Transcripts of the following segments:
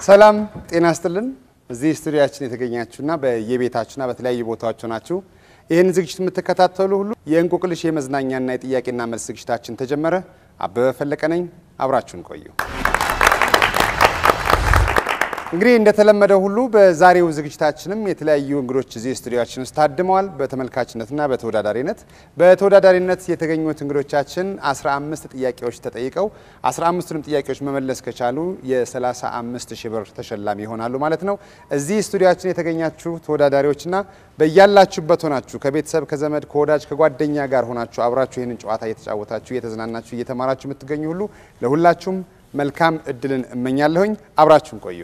ሰላም ጤና ይስጥልን። እዚህ ስቱዲያችን የተገኛችሁና በየቤታችሁና በተለያዩ ቦታዎች ሆናችሁ ይህን ዝግጅት የምትከታተሉ ሁሉ የእንቆቅልሽ የመዝናኛና የጥያቄና መልስ ዝግጅታችን ተጀመረ። አበበ ፈለቀ ነኝ። አብራችሁን ቆዩ። እንግዲህ እንደተለመደው ሁሉ በዛሬው ዝግጅታችንም የተለያዩ እንግዶች እዚህ ስቱዲዮችን ውስጥ ታድመዋል። በተመልካችነትና በተወዳዳሪነት በተወዳዳሪነት የተገኙት እንግዶቻችን 15 ጥያቄዎች ተጠይቀው 15ቱንም ጥያቄዎች መመለስ ከቻሉ የ35 ሺህ ብር ተሸላሚ ይሆናሉ ማለት ነው። እዚህ ስቱዲዮችን የተገኛችሁ ተወዳዳሪዎችና በያላችሁበት ሆናችሁ ከቤተሰብ ከዘመድ ከወዳጅ ከጓደኛ ጋር ሆናችሁ አብራችሁ ይህንን ጨዋታ እየተጫወታችሁ እየተዝናናችሁ እየተማራችሁ የምትገኙ ሁሉ ለሁላችሁም መልካም እድልን እመኛለሁኝ። አብራችሁን ቆዩ።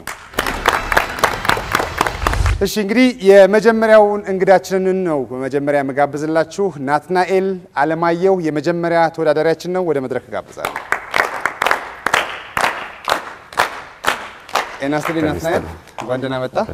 እሺ እንግዲህ የመጀመሪያውን እንግዳችንን ነው በመጀመሪያ መጋብዝላችሁ። ናትናኤል አለማየሁ የመጀመሪያ ተወዳዳሪያችን ነው። ወደ መድረክ እጋብዛለሁ። ጤና ይስጥልኝ ናትናኤል፣ እንኳን ደህና መጣ።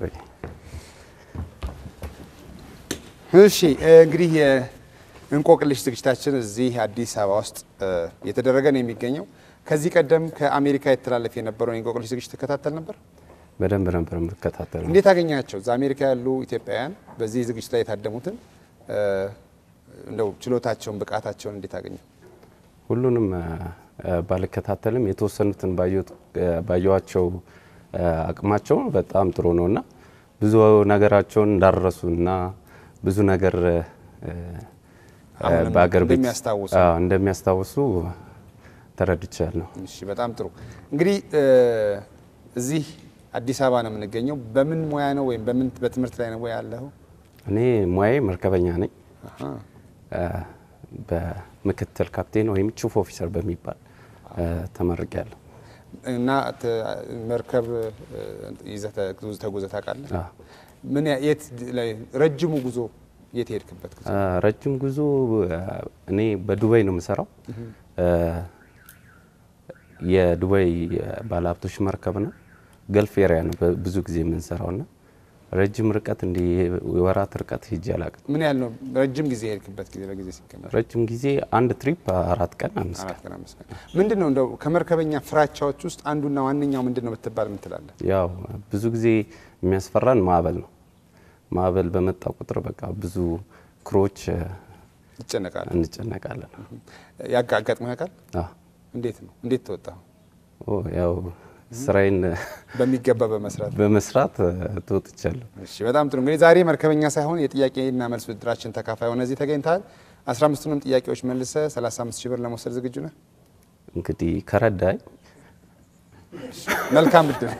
እሺ እንግዲህ የእንቆቅልሽ ዝግጅታችን እዚህ አዲስ አበባ ውስጥ እየተደረገ ነው የሚገኘው። ከዚህ ቀደም ከአሜሪካ የተላለፈ የነበረውን የእንቆቅልሽ ዝግጅት ትከታተል ነበር? በደንብ ነበር የምትከታተሉ። እንዴት አገኛቸው? እዛ አሜሪካ ያሉ ኢትዮጵያውያን በዚህ ዝግጅት ላይ የታደሙትን እንደው ችሎታቸውን ብቃታቸውን እንዴት አገኘው? ሁሉንም ባልከታተልም የተወሰኑትን ባየዋቸው አቅማቸው በጣም ጥሩ ነው እና ብዙ ነገራቸውን እንዳረሱ እና ብዙ ነገር አሁንም በአገር ቤት እንደሚያስታውሱ አዎ፣ እንደሚያስታውሱ ተረድቻለሁ። እሺ በጣም ጥሩ። እንግዲህ እዚህ አዲስ አበባ ነው የምንገኘው። በምን ሙያ ነው ወይም በምን በትምህርት ላይ ነው ወይ ያለው? እኔ ሙያዬ መርከበኛ ነኝ። በምክትል ካፕቴን ወይም ቺፍ ኦፊሰር በሚባል ተመርቄያለሁ። እና ተ- መርከብ ይዘህ ተጉ- ተጉዘህ ታውቃለህ? አዎ። ምን ያ- የት ላይ ረጅሙ ጉዞ የት ሄድክበት ጉዞ? ረጅም ጉዞ እኔ በዱባይ ነው የምሰራው። የዱባይ ባለሀብቶች መርከብ ነው። ገልፍ ኤሪያ ነው ብዙ ጊዜ የምንሰራው እና ረጅም ርቀት እንዲህ የወራት ርቀት ሂጄ አላውቅም። ምን ያህል ነው ረጅም ጊዜ የሄድክበት ጊዜ በጊዜ ሲገመት? ረጅም ጊዜ አንድ ትሪፕ አራት ቀን አምስት ቀን አራት ቀን አምስት ቀን። ምንድን ነው እንደው ከመርከበኛ ፍራቻዎች ውስጥ አንዱና ዋነኛው ምንድን ነው ብትባል ምን ትላለህ? ያው ብዙ ጊዜ የሚያስፈራን ማዕበል ነው። ማዕበል በመጣ ቁጥር በቃ ብዙ ክሮች ይጨነቃል። እንጨነቃለን። ያጋ አጋጥሞህ ያውቃል? አዎ። እንዴት ነው እንዴት ተወጣው? ኦ፣ ያው ስራዬን በሚገባ በመስራት በመስራት ተወጥቻለሁ። እሺ በጣም ጥሩ። እንግዲህ ዛሬ መርከበኛ ሳይሆን የጥያቄና መልስ ውድድራችን ተካፋይ ሆነ እዚህ ተገኝተሃል። 15ቱንም ጥያቄዎች መልሰ 35 ሺህ ብር ለመውሰድ ዝግጁ ነህ? እንግዲህ ከረዳኝ መልካም እድል።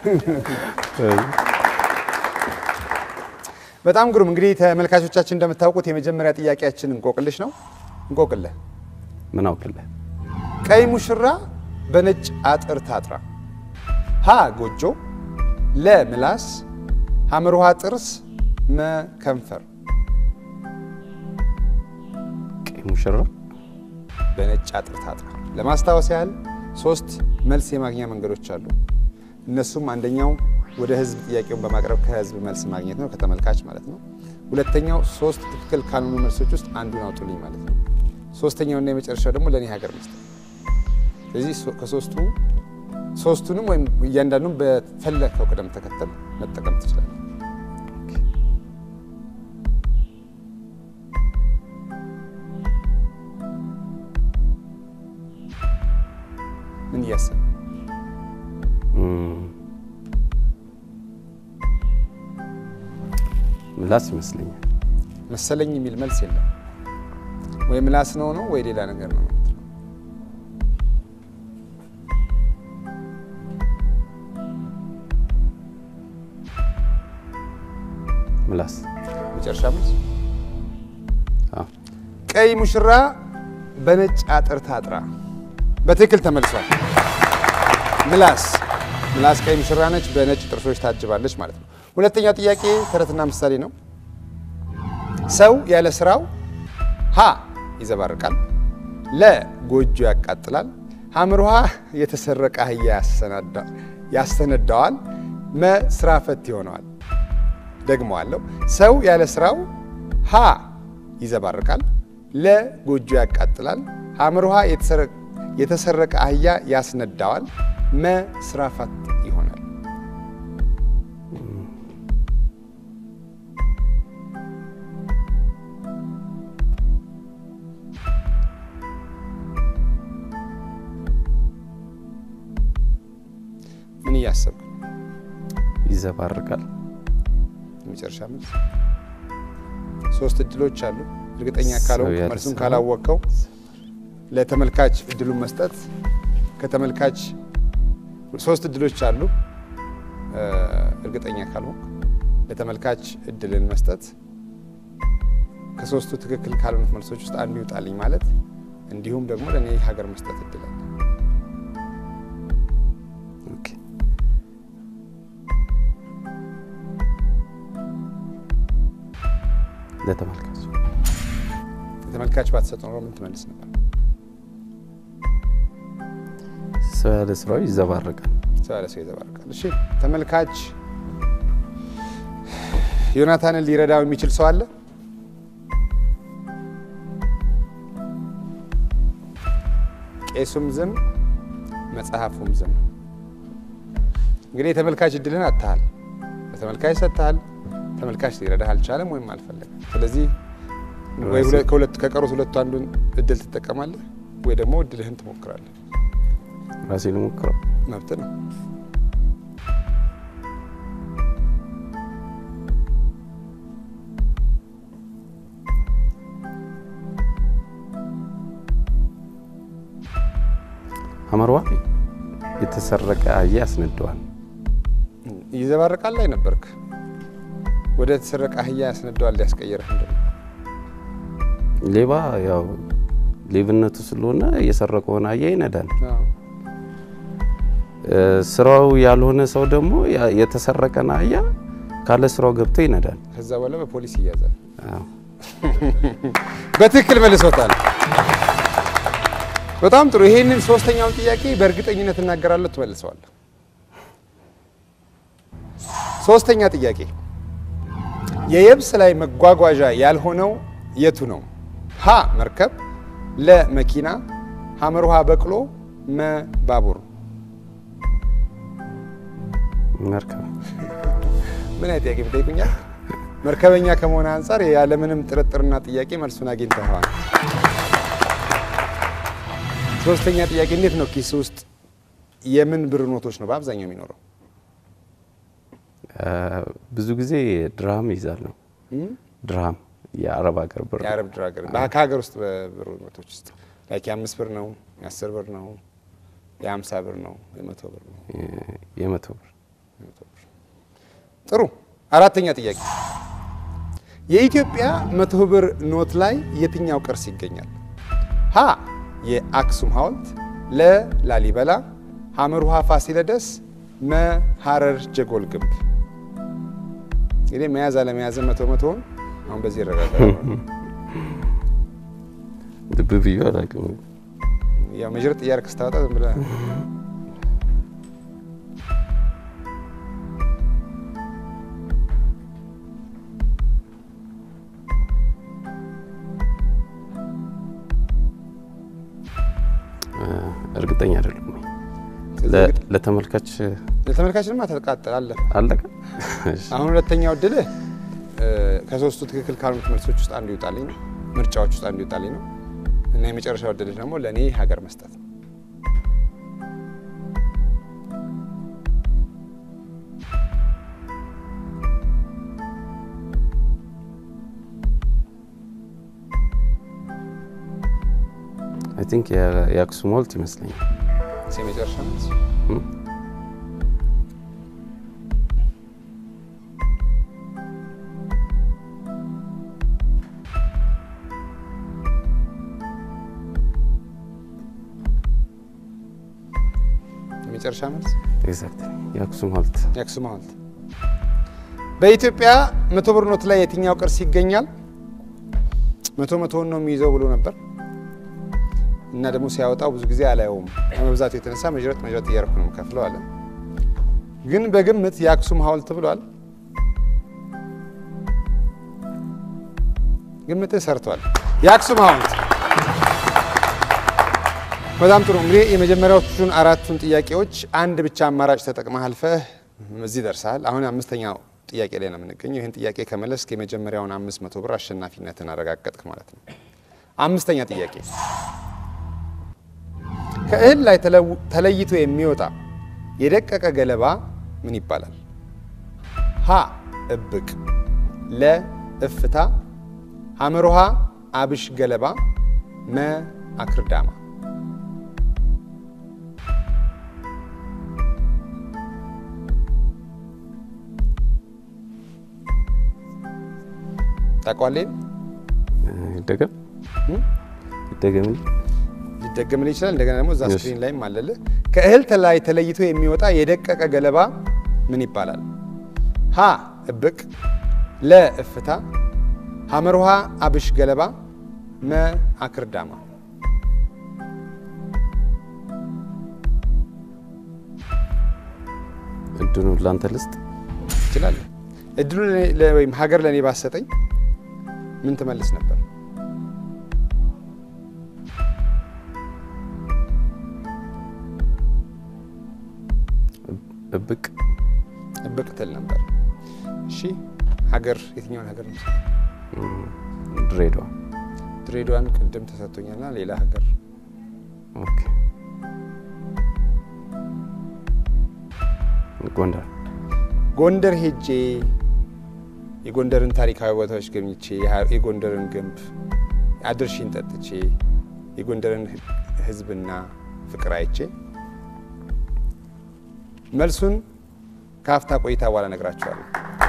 በጣም ግሩም። እንግዲህ ተመልካቾቻችን እንደምታውቁት የመጀመሪያ ጥያቄያችን እንቆቅልሽ ነው። እንቆቅልህ ምን አውቅልህ ቀይ ሙሽራ በነጭ አጥር ታጥራ፣ ሀ ጎጆ፣ ለ ምላስ፣ ሐመር ውሃ ጥርስ፣ መ ከንፈር። ቀይ ሙሽራ በነጭ አጥር ታጥራ። ለማስታወስ ያህል ሶስት መልስ የማግኛ መንገዶች አሉ። እነሱም አንደኛው ወደ ህዝብ ጥያቄውን በማቅረብ ከህዝብ መልስ ማግኘት ነው፣ ከተመልካች ማለት ነው። ሁለተኛው ሶስት ትክክል ካልሆኑ መልሶች ውስጥ አንዱን አውጡልኝ ማለት ነው። ሶስተኛውና የመጨረሻው ደግሞ ለእኔ ሀገር መስጠት። ስለዚህ ሶ- ከሶስቱ ሶስቱንም ወይም እያንዳንዱን በፈለከው ቅደም ተከተል መጠቀም ትችላለህ። ምን እያሰብህ እም፣ ምላስ ይመስለኛል። መሰለኝ የሚል መልስ የለም። ወይ ምላስ ነው ነው ወይ ሌላ ነገር ነው ነው የምትለው። ምላስ መጨረሻ መልስ አዎ። ቀይ ሙሽራ በነጭ አጥር ታጥራ በትክክል ተመልሷል። ምላስ ምላስ ቀይ ሙሽራ ነች፣ በነጭ ጥርሶች ታጅባለች ማለት ነው። ሁለተኛው ጥያቄ ተረትና ምሳሌ ነው። ሰው ያለ ስራው ሀ ይዘባርቃል፣ ለ ጎጆ ያቃጥላል፣ ሐመር ውሃ የተሰረቀ አህያ ያሰናዳ- ያሰነዳዋል፣ መ ስራ ፈት ይሆነዋል። ደግመዋለሁ። ሰው ያለ ስራው ሀ ይዘባርቃል፣ ለ ጎጆ ያቃጥላል፣ ሐመር ውሃ የተሰረቀ አህያ ያስነዳዋል፣ መ ስራ ፈት ይሆናል። እያሰብክ ነው? ይዘባርቃል። የመጨረሻ መልስ። ሶስት እድሎች አሉ። እርግጠኛ ሰው ካልሆንክ ያለ መልሱን ሰው። ካላወቀው ለተመልካች እድሉን መስጠት ከተመልካች ሶስት እድሎች አሉ። እ፣ እርግጠኛ ካልሆንክ ለተመልካች እድልን መስጠት ከሶስቱ ትክክል ካልሆኑት መልሶች ውስጥ አንዱ ይውጣልኝ ማለት እንዲሁም ደግሞ ለእኔ ሀገር መስጠት እድል አለ። ኦኬ። ለተመልካች ለተመልካች ባትሰጥ ኖሮ ምን ትመልስ ነበር? ሰው ያለ ስራው ይዘባርቃል። ሰው ያለ ሰው ይዘባርቃል። እሺ ተመልካች ዮናታንን ሊረዳው የሚችል ሰው አለ? ቄሱም ዝም፣ መጽሐፉም ዝም። እንግዲህ የተመልካች እድልን አጥተሃል። ለተመልካች ሰጥተሃል። ተመልካች ሊረዳህ አልቻለም ወይም አልፈለገም። ስለዚህ ወይ ሁለ- ከሁለት ከቀሩት ሁለቱ አንዱን እድል ትጠቀማለህ ወይ ደግሞ እድልህን ትሞክራለህ። ራሴ ልሞክረው። መብት ነው። አመርዋ የተሰረቀ አህያ ያስነደዋል። ይዘባርቃል ላይ ነበርክ። ወደ ተሰረቀ አህያ ያስነደዋል ሊያስቀይርህ ምንድን ነው? ሌባ ያው ሌብነቱ ስለሆነ የሰረቀውን አህያ ይነዳል። አዎ። እ፣ ስራው ያልሆነ ሰው ደግሞ ያ- የተሰረቀን አህያ ካለ ስራው ገብቶ ይነዳል። ከዛ በኋላ በፖሊስ ይያዛል። አዎ። በትክክል መልሶታል። በጣም ጥሩ። ይሄንን ሶስተኛውን ጥያቄ በእርግጠኝነት እናገራለሁ፣ ትመልሰዋለህ። ሶስተኛ ጥያቄ የየብስ ላይ መጓጓዣ ያልሆነው የቱ ነው? ሀ መርከብ፣ ለ መኪና፣ ሐመር ውሃ በቅሎ፣ መ ባቡር። መርከብ ምን አይነት ጥያቄ ብጠይቁኛል? መርከበኛ ከመሆነ አንጻር ያለምንም ጥርጥርና ጥያቄ መልሱን አግኝተዋል። ሶስተኛ ጥያቄ እንዴት ነው ኪስ ውስጥ የምን ብር ኖቶች ነው በአብዛኛው የሚኖረው? እ፣ ብዙ ጊዜ ድርሃም ይዛለሁ። ድርሃም የአረብ ሀገር ብር የአረብ ድራገር ከሀገር ውስጥ በብር ኖቶች ውስጥ ላይክ የአምስት ብር ነው፣ የአስር ብር ነው፣ የሀምሳ ብር ነው፣ የመቶ ብር ነው። የ- የመቶ ብር ጥሩ። አራተኛ ጥያቄ የኢትዮጵያ መቶ ብር ኖት ላይ የትኛው ቅርስ ይገኛል? ሀ የአክሱም ሐውልት፣ ለ ላሊበላ፣ ሐመር ውሃ ፋሲለደስ፣ መ ሐረር ጀጎል ግንብ። እንግዲህ መያዝ አለመያዝን መቶ መቶውን አሁን በዚህ ይረጋጋል። ልብ ብዬ አላውቅም። ያው መዥረጥ እያደረክ ስታወጣ ዝም ብለህ እ፣ እርግጠኛ አይደለም። ስለዚህ ለ- ለተመልካች ለተመልካችንማ ተቃጠል አለ። አለቀ። እሺ። አሁን ሁለተኛው እድልህ እ፣ ከሶስቱ ትክክል ካልሆኑት መልሶች ውስጥ አንዱ ይውጣልኝ ነው፣ ምርጫዎች ውስጥ አንዱ ይውጣልኝ ነው እና የመጨረሻው እድልህ ደግሞ ለእኔ ሀገር መስጠት ነው። አይ ቲንክ የአክሱም ሐውልት ይመስለኛል። እሺ፣ የመጨረሻ መልስ እም? የመጨረሻ መልስ ኤግዛክት የአክሱም ሐውልት የአክሱም ሐውልት። በኢትዮጵያ መቶ ብር ኖት ላይ የትኛው ቅርስ ይገኛል? መቶ መቶውን ነው የሚይዘው ብሎ ነበር እና ደግሞ ሲያወጣው ብዙ ጊዜ አላየውም ከመብዛቱ የተነሳ መዥረጥ መዥረጥ እያደረኩ ነው የምከፍለው አለ። ግን በግምት የአክሱም ሐውልት ብሏል። ግምትህ ሰርቷል። የአክሱም ሐውልት በጣም ጥሩ። እንግዲህ የመጀመሪያዎቹን አራቱን ጥያቄዎች አንድ ብቻ አማራጭ ተጠቅመህ አልፈህ እዚህ ደርሰሃል። አሁን አምስተኛው ጥያቄ ላይ ነው የምንገኘው። ይህን ጥያቄ ከመለስክ የመጀመሪያውን አምስት መቶ ብር አሸናፊነትን አረጋገጥክ ማለት ነው። አምስተኛ ጥያቄ ከእህል ላይ ተለው- ተለይቶ የሚወጣ የደቀቀ ገለባ ምን ይባላል? ሀ እብቅ፣ ለ እፍታ፣ ሐመሮሃ አብሽ ገለባ፣ መ አክርዳማ። ታውቀዋለህ? ይደገም ይደገም ሊደገምልህ ይችላል። እንደገና ደግሞ እዛ Yes. ስክሪን ላይም አለልህ። ከእህል ላይ ተለይቶ የሚወጣ የደቀቀ ገለባ ምን ይባላል? ሀ እብቅ፣ ለ እፍታ፣ ሐመርሃ አብሽ ገለባ፣ መ አክርዳማ። እድሉን ላንተ ልስጥ። ትችላለህ። እድሉ ለኔ- ለ- ወይም ሀገር ለእኔ ባሰጠኝ ምን ትመልስ ነበር? እብቅ እብቅ ትል ነበር። እሺ ሀገር የትኛውን ሀገር ነው? ድሬዳዋ። ድሬዳዋን ቅድም ተሰጥቶኛልና ሌላ ሀገር ኦኬ ጎንደር። ጎንደር ሄጄ የጎንደርን ታሪካዊ ቦታዎች ጎብኝቼ የሀ- የጎንደርን ግንብ አድርሺን ጠጥቼ የጎንደርን ህ- ሕዝብና ፍቅር አይቼ መልሱን ከአፍታ ቆይታ በኋላ እነግራችኋለሁ።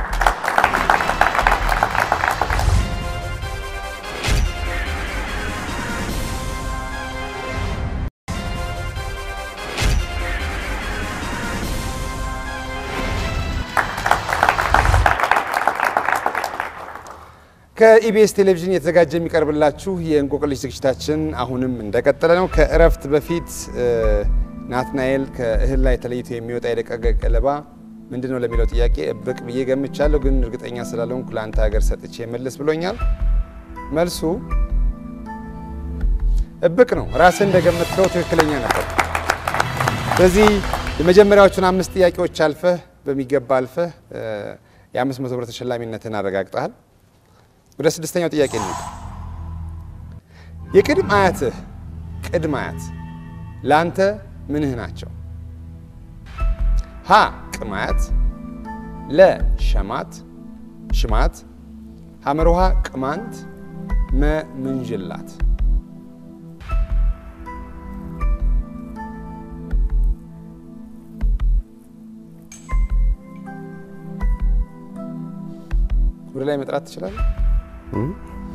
ከኢቢኤስ ቴሌቪዥን የተዘጋጀ የሚቀርብላችሁ የእንቆቅልሽ ዝግጅታችን አሁንም እንደቀጠለ ነው። ከእረፍት በፊት እ፣ ናትናኤል ከእህል ላይ ተለይቶ የሚወጣ የደቀቀ ገለባ ምንድን ነው ለሚለው ጥያቄ እብቅ ብዬ ገምቻለሁ፣ ግን እርግጠኛ ስላልሆንኩ ለአንተ ሀገር ሰጥቼ መልስ ብሎኛል። መልሱ እብቅ ነው። ራስህ እንደገመትከው ትክክለኛ ነበር። ስለዚህ የመጀመሪያዎቹን አምስት ጥያቄዎች አልፈህ በሚገባ አልፈህ እ፣ የአምስት መቶ ብር ተሸላሚነትን አረጋግጠሃል። ወደ ስድስተኛው ጥያቄ ነው። የቅድም አያትህ ቅድም አያት ለአንተ ምንህ ናቸው? ሀ ቅማያት፣ ለ ሸማት ሽማት፣ ሐመርሃ ቅማንት፣ መ ምንዥላት። ወደ ላይ መጥራት ትችላለህ? እም?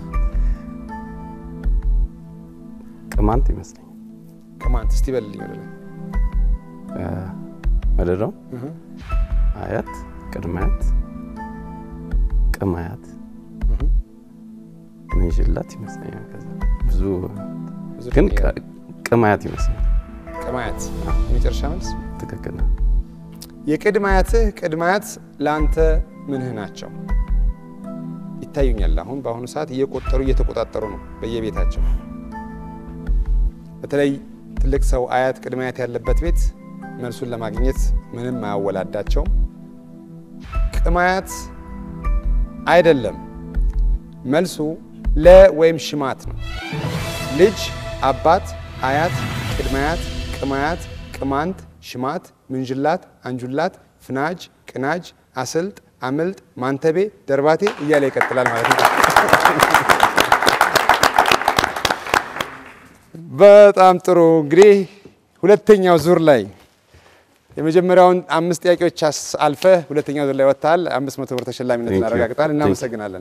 ቅማንት ይመስለኛል። ቅማንት እስቲ በልልኝ ወደ ላይ መደዳው አያት፣ ቅድመ አያት፣ ቅም አያት፣ ምንሽላት ይመስለኛል። ከዛ ብዙ ብዙ ግን ጥያቄ ቅ- ቅም አያት ይመስለኛል። ቅማያት የመጨረሻ መልስ ትክክል ነው። የቅድመ አያትህ ቅድመ አያት ለአንተ ምንህ ናቸው? ይታዩኛል። አሁን በአሁኑ ሰዓት እየቆጠሩ እየተቆጣጠሩ ነው በየቤታቸው። በተለይ ትልቅ ሰው አያት ቅድመ አያት ያለበት ቤት መልሱን ለማግኘት ምንም አያወላዳቸውም። ቅም አያት አይደለም። መልሱ ለ ወይም ሽማት ነው። ልጅ፣ አባት፣ አያት፣ ቅድመ አያት፣ ቅም አያት፣ ቅማንት፣ ሽማት፣ ምንጅላት፣ አንጁላት፣ ፍናጅ፣ ቅናጅ፣ አስልጥ፣ አምልጥ፣ ማንተቤ፣ ደርባቴ እያለ ይቀጥላል ማለት ነው። በጣም ጥሩ እንግዲህ ሁለተኛው ዙር ላይ የመጀመሪያውን አምስት ጥያቄዎች አስ- አልፈህ ሁለተኛው ዙር ላይ ወጥተሃል። አምስት መቶ ብር ተሸላሚነት Thank you. እናረጋግጣል። Thank you. እናመሰግናለን።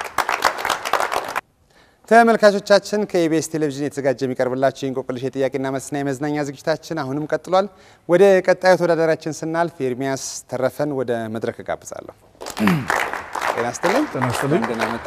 ተመልካቾቻችን ከኢቢኤስ ቴሌቪዥን የተዘጋጀ የሚቀርብላችሁ የእንቆቅልሽ የጥያቄና መልስና የመዝናኛ ዝግጅታችን አሁንም ቀጥሏል። ወደ ቀጣዩ ተወዳዳሪያችን ስናልፍ ኤርሚያስ ተረፈን ወደ መድረክ እጋብዛለሁ። ጤና ይስጥልኝ። ጤና ይስጥልኝ። እንደምን መጣ?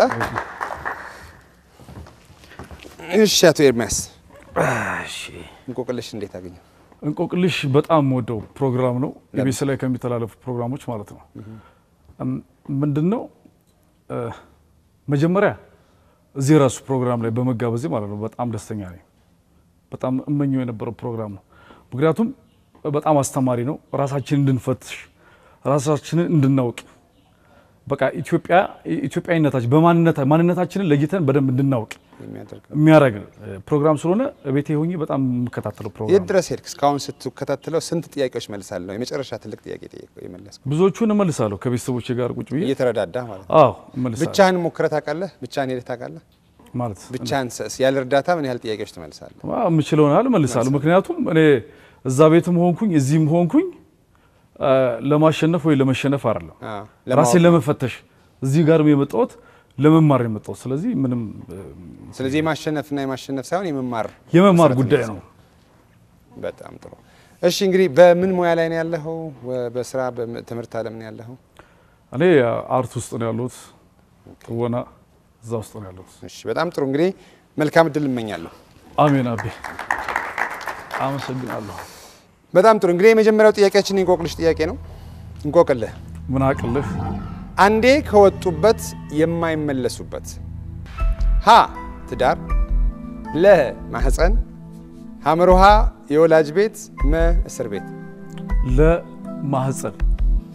እሺ አቶ ኤርሚያስ እንቆቅልሽ እንዴት አገኘው? እንቆቅልሽ በጣም ወደው ፕሮግራም ነው። ኢቢኤስ ላይ ከሚተላለፉ ፕሮግራሞች ማለት ነው። ምንድን ነው እ፣ መጀመሪያ እዚህ ራሱ ፕሮግራም ላይ በመጋበዜ ማለት ነው በጣም ደስተኛ ነኝ። በጣም እመኘው የነበረው ፕሮግራም ነው። ምክንያቱም በጣም አስተማሪ ነው። ራሳችንን እንድንፈትሽ፣ ራሳችንን እንድናውቅ በቃ ኢትዮጵያ ኢትዮጵያዊነታችን በማንነታ ማንነታችንን ለይተን በደንብ እንድናውቅ የሚያደርግ የሚያደርግ ፕሮግራም ስለሆነ ቤቴ ሆኜ በጣም የምከታተለው የት ፕሮግራም ድረስ ሄድክ? እስካሁን ስትከታተለው ስንት ጥያቄዎች መልሳለሁ? የመጨረሻ ትልቅ ጥያቄ ጠየቀው የመለስኩ ብዙዎቹን እመልሳለሁ ከቤተሰቦቼ ጋር ቁጭ ብዬ እየተረዳዳ ማለት ነው። አዎ እመልሳለሁ ብቻህን ሞክረህ ታውቃለህ? ብቻህን ሄደህ ታውቃለህ? ማለት ብቻህን ሰ- ያለ እርዳታ ምን ያህል ጥያቄዎች ትመልሳለህ? አ፣ የምችለውን ያህል እመልሳለሁ። ምክንያቱም እኔ እዛ ቤትም ሆንኩኝ እዚህም ሆንኩኝ አ፣ ለማሸነፍ ወይ ለመሸነፍ አይደለም አዎ፣ ራሴን ለማወቅ ነው። ለመፈተሽ እዚህ ጋርም የመጣሁት ለመማር ነው የመጣሁት። ስለዚህ ምንም እ፣ ስለዚህ የማሸነፍና የማሸነፍ ሳይሆን የመማር የመማር መሰረት ጉዳይ ነው። ነው። በጣም ጥሩ። እሺ እንግዲህ በምን ሙያ ላይ ነው ያለኸው? ወ- በስራ በትምህርት ዓለም ነው ያለኸው? እኔ አርት ውስጥ ነው ያለሁት፣ ትወና እዛ ውስጥ ነው ያለሁት። እሺ በጣም ጥሩ። እንግዲህ መልካም እድል እመኛለሁ። አሜን አቤ አመሰግናለሁ። በጣም ጥሩ። እንግዲህ የመጀመሪያው ጥያቄያችን የእንቆቅልሽ ጥያቄ ነው። እንቆቅልህ ምን አቅልህ አንዴ ከወጡበት የማይመለሱበት ሀ ትዳር፣ ለ ማህፀን፣ ሐመርሃ የወላጅ ቤት፣ መ እስር ቤት። ለማህፀን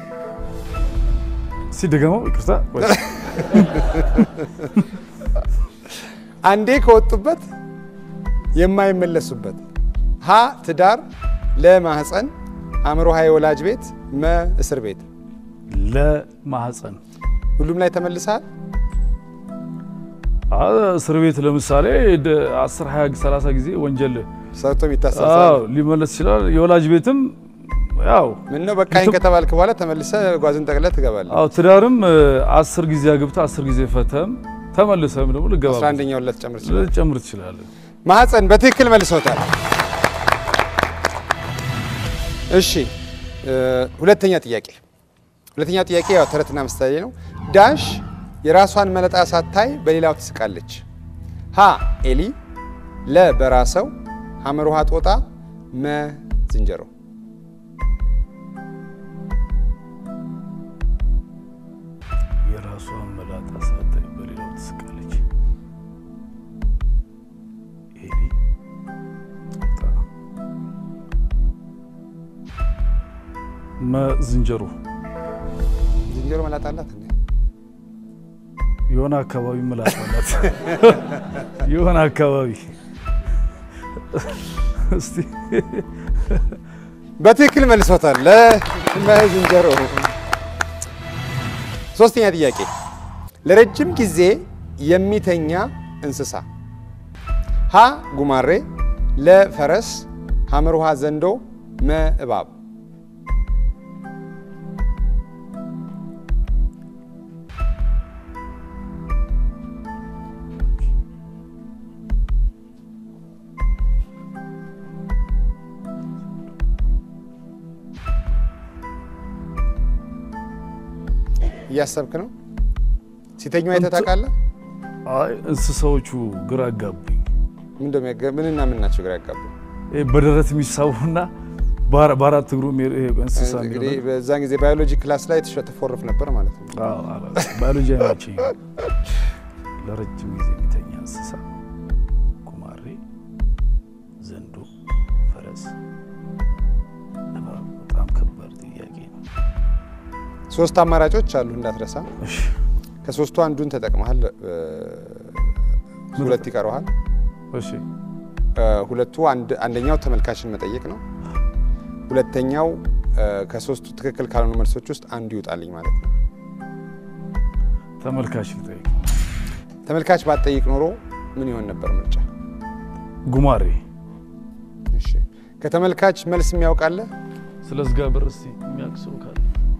ሲደገመው ይቅርታ ቆይ። አንዴ ከወጡበት የማይመለሱበት ሀ ትዳር፣ ለ ማህፀን፣ ሐመርሃ የወላጅ ቤት፣ መ እስር ቤት። ለማህፀን ሁሉም ላይ ተመልሰሃል? አ፣ እስር ቤት ለምሳሌ ደ- 10 20 30 ጊዜ ወንጀል ሰርቶ የሚታሰር አዎ ሰው አለ። ሊመለስ ይችላል። የወላጅ ቤትም ያው ምን ነው በቃኝ ከተባልክ በኋላ ተመልሰ ጓዝን ጠቅለህ ትገባለህ። አዎ ትዳርም እ፣ አስር ጊዜ አግብተህ አስር ጊዜ ፈተም ተመልሰም ደግሞ ልገባ አስራ አንደኛውን ልትጨምር ትችላለህ። ልጨምር ትችላለህ። ማህፀን በትክክል መልሶታል። እሺ እ፣ ሁለተኛ ጥያቄ ሁለተኛ ጥያቄ ያው ተረትና ምሳሌ ነው። ዳሽ የራሷን መለጣ ሳታይ በሌላው ትስቃለች። ሀ ኤሊ፣ ለ በራሰው፣ ሐመር ውሃ ጦጣ፣ መ ዝንጀሮ። የራሷን መላጣ ሳታይ በሌላው ትስቃለች። ኤሊ ጦጣ፣ መ ዝንጀሮ ዝንጀሮ መላጣ አላት እንዴ? የሆነ አካባቢ መላጣ አላት። የሆነ አካባቢ እስቲ በትክክል መልሶታል። ለመ ዝንጀሮ። ሶስተኛ ጥያቄ ለረጅም ጊዜ የሚተኛ እንስሳ ሀ ጉማሬ፣ ለ ፈረስ፣ ሐመር ውሃ ዘንዶ፣ መ እባብ። እያሰብክ ነው? ሲተኙ አይተህ ታውቃለህ? አይ እንስሳዎቹ ግራ አጋቡኝ። ምን እንደሚያገ- ምንና ምን ናቸው ግራ ያጋቡ? ይሄ በደረት የሚሳቡና በአራ- በአራት እግሩ የሚሄድ ይሄ እንስሳ እንግዲህ የሚሆነው በዛን ጊዜ ባዮሎጂ ክላስ ላይ ትሸ- ትፎርፍ ነበር ማለት ነው። አዎ፣ አላውቅም። ባዮሎጂ አይመቸኝ። ለረጅም ጊዜ የሚተኛ እንስሳ ጉማሬ፣ ዘንዶ፣ ፈረስ፣ እባብ። በጣም ከባድ ጥያቄ ነው። ሶስት አማራጮች አሉ እንዳትረሳ። እሺ ከሶስቱ አንዱን ተጠቅመሃል፣ እ፣ ሁለት ይቀረዋል። እሺ እ፣ ሁለቱ አንድ- አንደኛው ተመልካችን መጠየቅ ነው። ሁለተኛው እ፣ ከሶስቱ ትክክል ካልሆኑ መልሶች ውስጥ አንዱ ይውጣልኝ ማለት ነው። ተመልካች ልጠይቅ። ተመልካች ባትጠይቅ ኖሮ ምን ይሆን ነበር ምርጫ? ጉማሬ እሺ ከተመልካች መልስ የሚያውቃለ ስለ ዝጋ በር እስቲ የሚያውቅ ሰው ካለ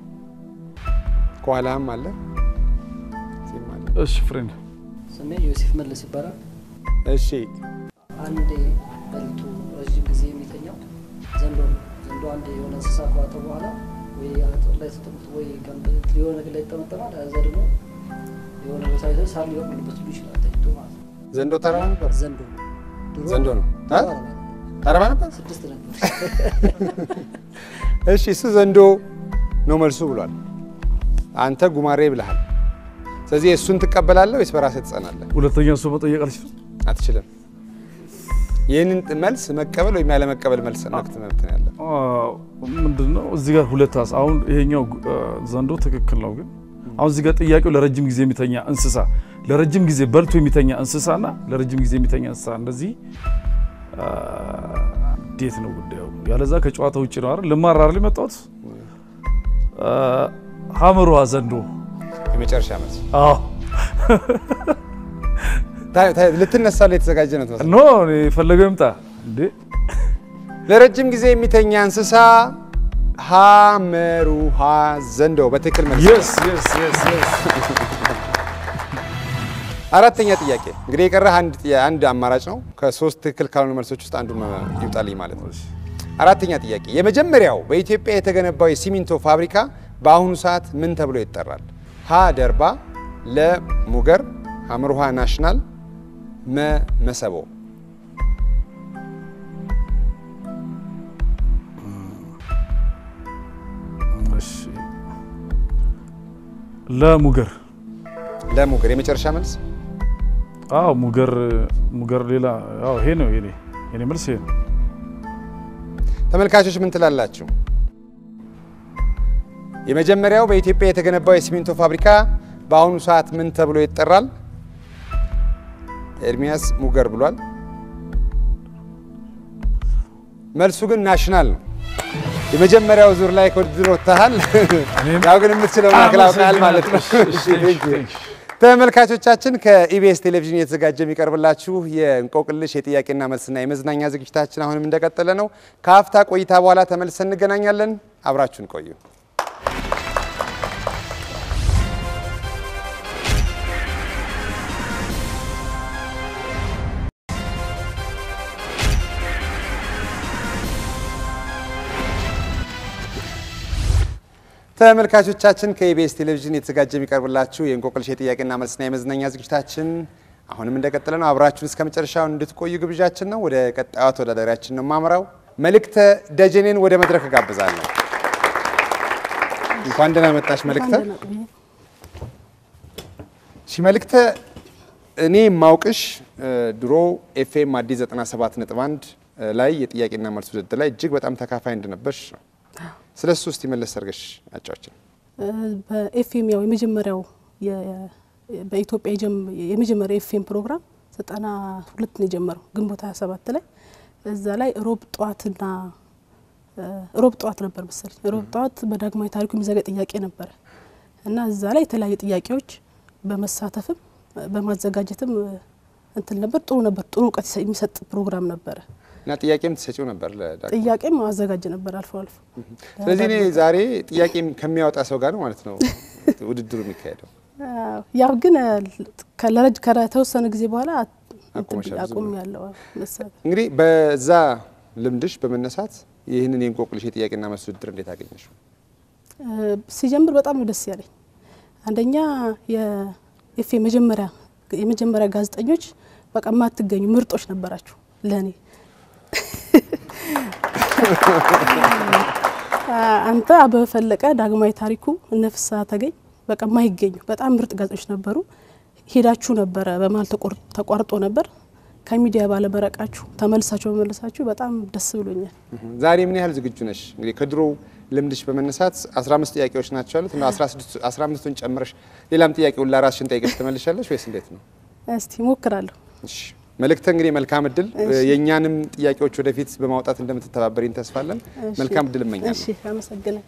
ከኋላም አለ እዚህም አለ። እሺ ፍሬንድ ስሜ ዮሴፍ መለስ ይባላል። እሺ አንዴ በልቶ ረዥም ጊዜ የሚተኛው ዘንዶ ነው። ዘንዶ አንዴ የሆነ እንስሳ ከዋጠ በኋላ ወይ አጥር ላይ ተጠምቶ ወይ ገንብ- የሆነ ነገር ላይ ይጠመጠማል። እዛ ደግሞ የሆነ ቦታ ላይ ሳር ሊበቅልበት ሁሉ ይችላል ተኝቶ ማለት ነው። ዘንዶ ተራባ ነበር። ዘንዶ ነው። ድሮ ዘንዶ ነው እ? ተራራ ነበር። ተራባ ነበር። ስድስት ነበር። እሺ እሱ ዘንዶ ነው መልሱ ብሏል። አንተ ጉማሬ ብለሃል። ስለዚህ እሱን ትቀበላለህ ወይስ በራስህ ትጸናለህ? ሁለተኛ ሰው መጠየቅ አልችልም። አትችልም። ይህንን መልስ መቀበል ወይም ያለመቀበል መልስ መብት መብት ነው ያለ። ምንድን ነው እዚህ ጋር ሁለት ሀሳብ አሁን ይሄኛው አ፣ ዘንዶ ትክክል ነው፣ ግን አሁን እዚህ ጋር ጥያቄው ለረጅም ጊዜ የሚተኛ እንስሳ ለረጅም ጊዜ በልቶ የሚተኛ እንስሳና ለረጅም ጊዜ የሚተኛ እንስሳ እንደዚህ አ፣ እንዴት ነው ጉዳዩ? ያለዛ ከጨዋታ ውጭ ነው አይደል? ልማር አይደል የመጣሁት? አ፣ ሀመሯ ዘንዶ። የመጨረሻ መልስ አዎ ታ- ታ- ልትነሳ ላይ የተዘጋጀ ነው ትመስላለህ። ኖ እኔ የፈለገው ይምጣ እንዴ። ለረጅም ጊዜ የሚተኛ እንስሳ ሐመሩሃ ዘንዶ በትክክል መልስ። የስ የስ የስ የስ አራተኛ ጥያቄ እንግዲህ የቀረህ አንድ ጥያ- አንድ አማራጭ ነው። ከሶስት ትክክል ካልሆኑ መልሶች ውስጥ አንዱ መ- ይውጣልኝ ማለት ነው። አራተኛ ጥያቄ የመጀመሪያው በኢትዮጵያ የተገነባው የሲሚንቶ ፋብሪካ በአሁኑ ሰዓት ምን ተብሎ ይጠራል? ሀ ደርባ፣ ለ ሙገር፣ ሐመሩሃ ናሽናል፣ መ መሰቦ። እሺ ለሙገር ለሙገር የመጨረሻ መልስ አዎ ሙገር ሙገር ሌላ አዎ ይሄ ነው የኔ የኔ መልስ ይሄ ነው። ተመልካቾች ምን ትላላችሁ? የመጀመሪያው በኢትዮጵያ የተገነባው የሲሚንቶ ፋብሪካ በአሁኑ ሰዓት ምን ተብሎ ይጠራል? ኤርሚያስ ሙገር ብሏል። መልሱ ግን ናሽናል ነው። የመጀመሪያው ዙር ላይ ከውድድር ወጥተሃል። ያው ግን የምትችለው ማክል አውቃል ማለት ነው። እሺ፣ እሺ፣ እሺ። ተመልካቾቻችን ከኢቢኤስ ቴሌቪዥን እየተዘጋጀ የሚቀርብላችሁ የእንቆቅልሽ የጥያቄና መልስና የመዝናኛ ዝግጅታችን አሁንም እንደቀጠለ ነው። ከአፍታ ቆይታ በኋላ ተመልሰን እንገናኛለን። አብራችሁን ቆዩ። ተመልካቾቻችን ከኢቢኤስ ቴሌቪዥን የተዘጋጀ የሚቀርብላችሁ የእንቆቅልሽ የጥያቄና መልስና የመዝናኛ ዝግጅታችን አሁንም እንደቀጠለ ነው። አብራችሁን እስከ መጨረሻው እንድትቆዩ ግብዣችን ነው። ወደ ቀጣዩ ተወዳዳሪያችን ነው የማምራው። መልእክተ ደጀኔን ወደ መድረክ እጋብዛለሁ። እንኳን ደህና መጣሽ መልእክተ። እሺ መልእክተ፣ እኔ የማውቅሽ እ፣ ድሮ ኤፍኤም አዲስ 97 ነጥብ 1 ላይ የጥያቄና መልስ ውድድር ላይ እጅግ በጣም ተካፋይ እንደነበርሽ ነው። ስለ እሱ እስቲ መለስ አድርገሽ አጫዎችን። በኤፍኤም ያው የመጀመሪያው የ- በኢትዮጵያ የጀም- የመጀመሪያው ኤፍኤም ፕሮግራም ዘጠና ሁለት ነው የጀመረው ግንቦት 27 ላይ እዛ ላይ ሮብ ጠዋትና እ፣ ሮብ ጠዋት ነበር መሰለኝ ሮብ ጠዋት በዳግማዊ ታሪኩ የሚዘጋ ጥያቄ ነበረ እና እዛ ላይ የተለያዩ ጥያቄዎች በመሳተፍም በማዘጋጀትም እ፣ እንትን ነበር። ጥሩ ነበር። ጥሩ እውቀት ይሰ- የሚሰጥ ፕሮግራም ነበረ። እና ጥያቄም ትሰጪው ነበር ለዳግ ጥያቄም አዘጋጅ ነበር አልፎ አልፎ። ስለዚህ እኔ ዛሬ ጥያቄ ከሚያወጣ ሰው ጋር ነው ማለት ነው ውድድሩ የሚካሄደው። አዎ፣ ያው ግን ከለረጅ ከተወሰነ ጊዜ በኋላ አቁመሻል ብዙ አቁም ብሎ። ያለው መሰለኝ። እንግዲህ በዛ ልምድሽ በመነሳት ይህንን የእንቆቅልሽ የጥያቄና መልስ ውድድር እንዴት አገኘሽው? እ፣ ሲጀምር በጣም ነው ደስ ያለኝ። አንደኛ የኤፍ መጀመሪያ የመጀመሪያ ጋዜጠኞች በቃ የማትገኙ ምርጦች ነበራችሁ ለእኔ። አንተ አበበ ፈለቀ፣ ዳግማዊ ታሪኩ፣ እነ ፍስሀ ተገኝ በቃ የማይገኙ በጣም ምርጥ ጋዜጦች ነበሩ። ሄዳችሁ ነበረ በመሀል ተቆር- ተቋርጦ ነበር። ከሚዲያ ባለመረቃችሁ ተመልሳችሁ በመለሳችሁ በጣም ደስ ብሎኛል። ዛሬ ምን ያህል ዝግጁ ነሽ? እንግዲህ ከድሮ ልምድሽ በመነሳት 15 ጥያቄዎች ናቸው ያሉት እና 15ቱን ጨምረሽ ሌላም ጥያቄውን ለራስሽን ጠይቀሽ ትመልሻለሽ ወይስ እንዴት ነው? እስቲ ሞክራለሁ። እሺ መልእክተ እንግዲህ መልካም እድል። እሺ። የእኛንም ጥያቄዎች ወደፊት በማውጣት እንደምትተባበሪን ተስፋለን። እሺ። መልካም እድል እመኛለሁ። እሺ፣ አመሰግናለሁ።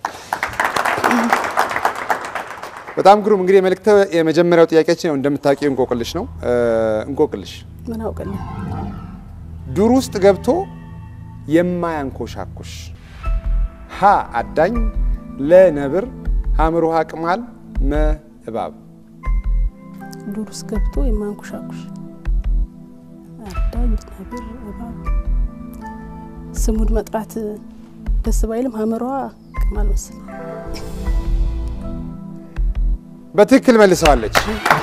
በጣም ግሩም። እንግዲህ መልእክተ የመጀመሪያው ጥያቄያችን ያው እንደምታውቂው እንቆቅልሽ ነው። እ፣ እንቆቅልሽ ምን አውቅልኝ ዱር ውስጥ ገብቶ የማያንኮሻኩሽ ሀ አዳኝ፣ ለ ነብር፣ ሐመር ውሃ ቅማል፣ መ እባብ። ዱር ውስጥ ገብቶ የማንኩሻኩሽ አዳኝ፣ ነብር፣ እባብ ስሙን መጥራት ደስ ባይልም ሀመሯ ቅማል መሰለኝ። በትክክል መልሰዋለች።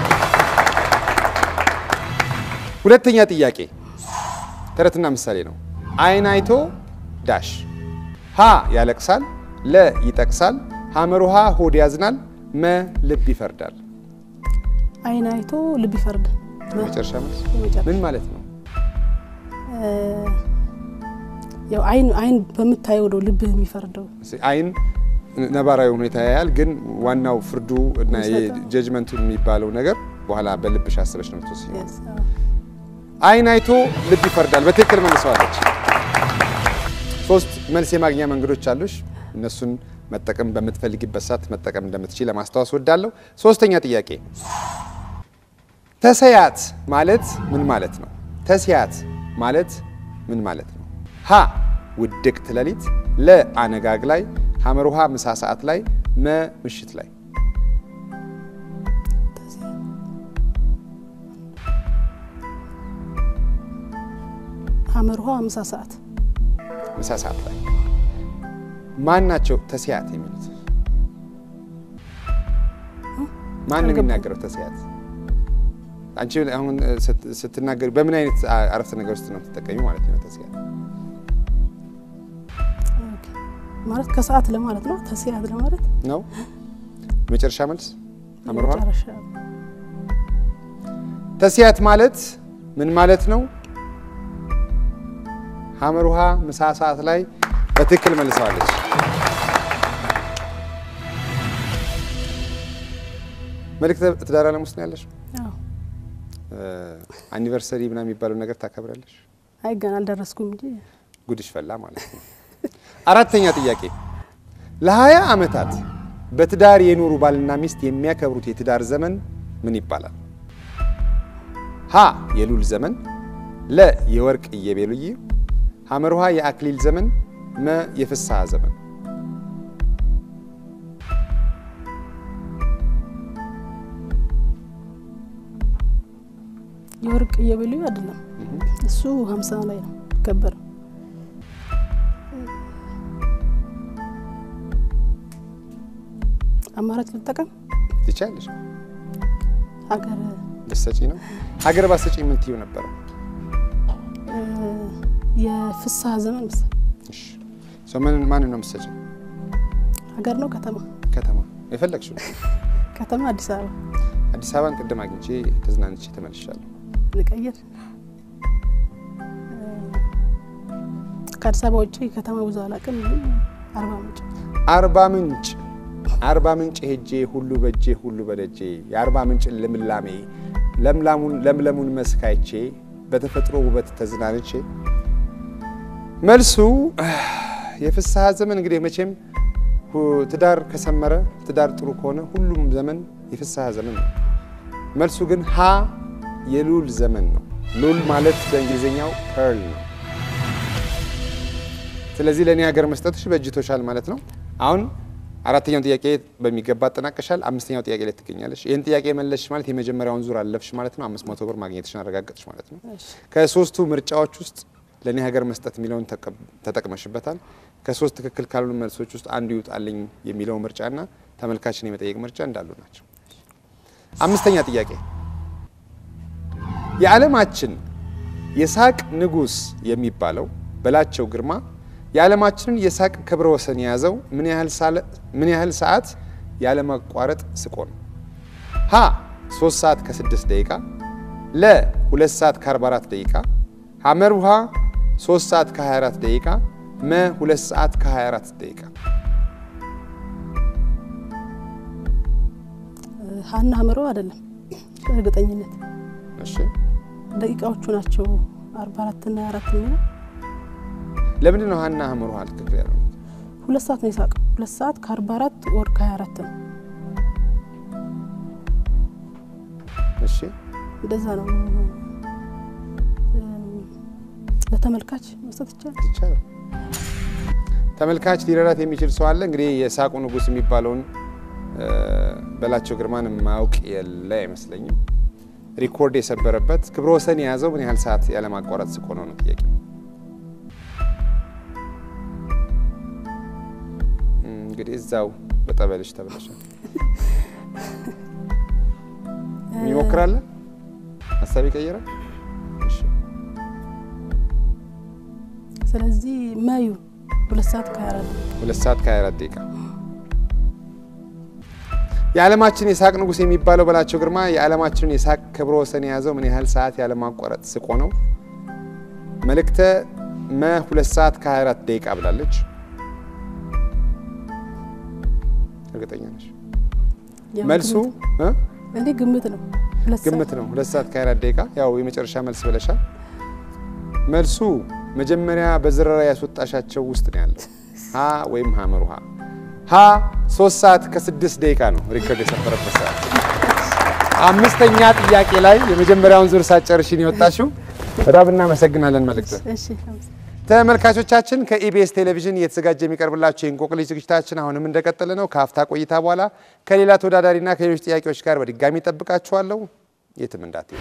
ሁለተኛ ጥያቄ ተረትና ምሳሌ ነው። አይን አይቶ ዳሽ ሀ ያለቅሳል፣ ለ ይጠቅሳል፣ ሐመር ውሃ ሆድ ያዝናል፣ መ ልብ ይፈርዳል። አይን አይቶ ልብ ይፈርዳል። መጨረሻ መልስ የመጨረሻ ምን ማለት ነው? እ፣ ያው አይን አይን በምታየው ነው ልብህ የሚፈርደው። አይን ነባራዊ ሁኔታ ያያል፣ ግን ዋናው ፍርዱ እና የሚሰጠው። ጀጅመንቱ የሚባለው ነገር በኋላ በልብሽ አስበሽ ነው የምትወስኚው። Yes፣ አዎ። አይን አይቶ ልብ ይፈርዳል። በትክክል መልሰዋለች። ሶስት መልስ የማግኛ መንገዶች አሉሽ። እነሱን መጠቀም በምትፈልጊበት ሰዓት መጠቀም እንደምትችል ለማስታወስ ወዳለሁ። ሶስተኛ ጥያቄ ተሰያት ማለት ምን ማለት ነው? ተስያት ማለት ምን ማለት ነው? ሀ ውድቅት ሌሊት፣ ለ አነጋግ ላይ፣ ሐመር ውሃ ምሳ ሰዓት ላይ፣ መ ምሽት ላይ። ሐመር ውሃ ምሳ ሰዓት ምሳ ሰዓት ላይ ማን ናቸው ተስያት የሚሉት? ማን ነው የሚናገረው ተስያት? አንቺ አሁን ስት- ስትናገሪ በምን አይነት አ- አረፍተ ነገር ውስጥ ነው የምትጠቀሚው ማለት ነው? ተስያት ኦኬ። ማለት ከሰዓት ለማለት ነው። ተስያት ለማለት ነው። መጨረሻ መልስ ሐመር ውሃ መጨረሻ ተስያት ማለት ምን ማለት ነው? ሐመር ውሃ ምሳ ሰዓት ላይ በትክክል መልሰዋለች። መልእክተ ትዳር ዓለም ውስጥ ነው ያለሽ? አዎ። አኒቨርሰሪ ምናምን የሚባለው ነገር ታከብራለሽ? አይ ገና አልደረስኩም እንጂ ጉድሽ ፈላ ማለት ነው። አራተኛ ጥያቄ ለሀያ ዓመታት በትዳር የኖሩ ባልና ሚስት የሚያከብሩት የትዳር ዘመን ምን ይባላል? ሀ የሉል ዘመን፣ ለ የወርቅ ኢዮቤልዩ፣ ሐመር ውሃ የአክሊል ዘመን፣ መ የፍስሐ ዘመን። የወርቅ ኢዮቤልዩ አይደለም። እሱ ሀምሳ ላይ ነው ይከበር። አማራጭ ልጠቀም። ትቻለሽ? ሀገር ልትሰጪ ነው? ሀገር ባሰጪ ምን ትይው ነበረ? እ፣ የፍስሐ ዘመን መሰለኝ። እሺ ሰው ምን ማንን ነው የምትሰጪው? ሀገር ነው ከተማ? ከተማ የፈለግሽው ነው። ከተማ አዲስ አበባ አዲስ አበባን ቅድም አግኝቼ ተዝናንቼ ተመልሻለሁ። ልቀይር። እ፣ ከአዲስ አበባ ውጭ ከተማ ብዙ አላውቅም። ግን አርባ ምንጭ አርባ ምንጭ አርባ ምንጭ ሄጄ ሁሉ በጄ ሁሉ በደጄ የአርባ ምንጭ ልምላሜ ለምላሙን ለምለሙን መስካይቼ በተፈጥሮ ውበት ተዝናንቼ መልሱ የፍስሐ ዘመን እንግዲህ መቼም ሁ- ትዳር ከሰመረ ትዳር ጥሩ ከሆነ ሁሉም ዘመን የፍስሐ ዘመን ነው። መልሱ ግን ሀ የሉል ዘመን ነው። ሉል ማለት በእንግሊዝኛው ፐርል ነው። ስለዚህ ለእኔ ሀገር መስጠትሽ በእጅቶሻል ማለት ነው። አሁን አራተኛውን ጥያቄ በሚገባ አጠናቀሻል። አምስተኛው ጥያቄ ላይ ትገኛለሽ። ይህን ጥያቄ መለስሽ ማለት የመጀመሪያውን ዙር አለፍሽ ማለት ነው። አምስት መቶ ብር ማግኘትሽን አረጋገጥሽ ማለት ነው። ከሶስቱ ምርጫዎች ውስጥ ለእኔ ሀገር መስጠት የሚለውን ተቀ- ተጠቅመሽበታል። ከሶስት ትክክል ካልሆኑ መልሶች ውስጥ አንዱ ይውጣልኝ የሚለው ምርጫና ተመልካችን የመጠየቅ ምርጫ እንዳሉ ናቸው። አምስተኛ ጥያቄ የዓለማችን የሳቅ ንጉሥ የሚባለው በላቸው ግርማ የዓለማችንን የሳቅ ክብረ ወሰን የያዘው ምን ያህል ሳለ- ምን ያህል ሰዓት ያለማቋረጥ ስቆ ነው? ሀ 3 ሰዓት ከ6 ደቂቃ፣ ለ 2 ሰዓት ከ44 ደቂቃ፣ ሐመር ውሃ 3 ሰዓት ከ24 ደቂቃ፣ መ 2 ሰዓት ከ24 ደቂቃ። እ፣ ሀና ሀመሮ አይደለም በእርግጠኝነት እሺ ደቂቃዎቹ ናቸው አርባ አራት ና አራት የሚለው ለምንድን ነው ሀና ሐመር ውሃ ትክክል ያለው? ሁለት ሰዓት ነው የሳቀው ሁለት ሰዓት ከአርባ አራት ወር ከሀያ አራት ነው እሺ እንደዛ ነው እ፣ ለተመልካች መስጠት ይቻላል ይቻላል። ተመልካች ሊረዳት የሚችል ሰው አለ። እንግዲህ የሳቁ ንጉሥ የሚባለውን እ፣ በላቸው ግርማን ማውቅ የለ አይመስለኝም። ሪኮርድ የሰበረበት ክብረ ወሰን የያዘው ምን ያህል ሰዓት ያለማቋረጥ ስቆ ነው ነው ጥያቄ። እንግዲህ እዛው በጠበልሽ ተብለሻል። ይሞክራለ ሀሳብ ይቀይራል። እሺ ስለዚህ መዩ ሁለት ሰዓት ከሀያ አራት ሁለት ሰዓት ከ24 ደቂቃ የዓለማችን የሳቅ ንጉሥ የሚባለው በላቸው ግርማ የዓለማችንን የሳቅ ክብረ ወሰን የያዘው ምን ያህል ሰዓት ያለማቋረጥ ስቆ ነው? መልእክተ መ ሁለት ሰዓት ከ24 ደቂቃ ብላለች። እርግጠኛ ነች? ያው መልሱ ግምት- እ? እኔ ግምት ነው ሁለት ሰዓት። ግምት ነው። ሁለት ሰዓት ከአራት ደቂቃ ያው የመጨረሻ መልስ ብለሻል። መልሱ መጀመሪያ በዝረራ ያስወጣሻቸው ውስጥ ነው ያለው። ሀ ወይም ሀመር ውሃ ሀ ሶስት ሰዓት ከስድስት ደቂቃ ነው ሪከርድ የሰፈረበት ሰዓት። አምስተኛ ጥያቄ ላይ የመጀመሪያውን ዙር ሳትጨርሺ ነው የወጣሽው። በጣም እናመሰግናለን መልእክት እሺ አመሰግናለሁ። ተመልካቾቻችን ከኢቢኤስ ቴሌቪዥን እየተዘጋጀ የሚቀርብላቸው የእንቆቅልሽ ዝግጅታችን አሁንም እንደቀጠለ ነው። ከሀፍታ ቆይታ በኋላ ከሌላ ተወዳዳሪና ከሌሎች ጥያቄዎች ጋር በድጋሚ ጠብቃችኋለሁ። የትም እንዳትሄዱ።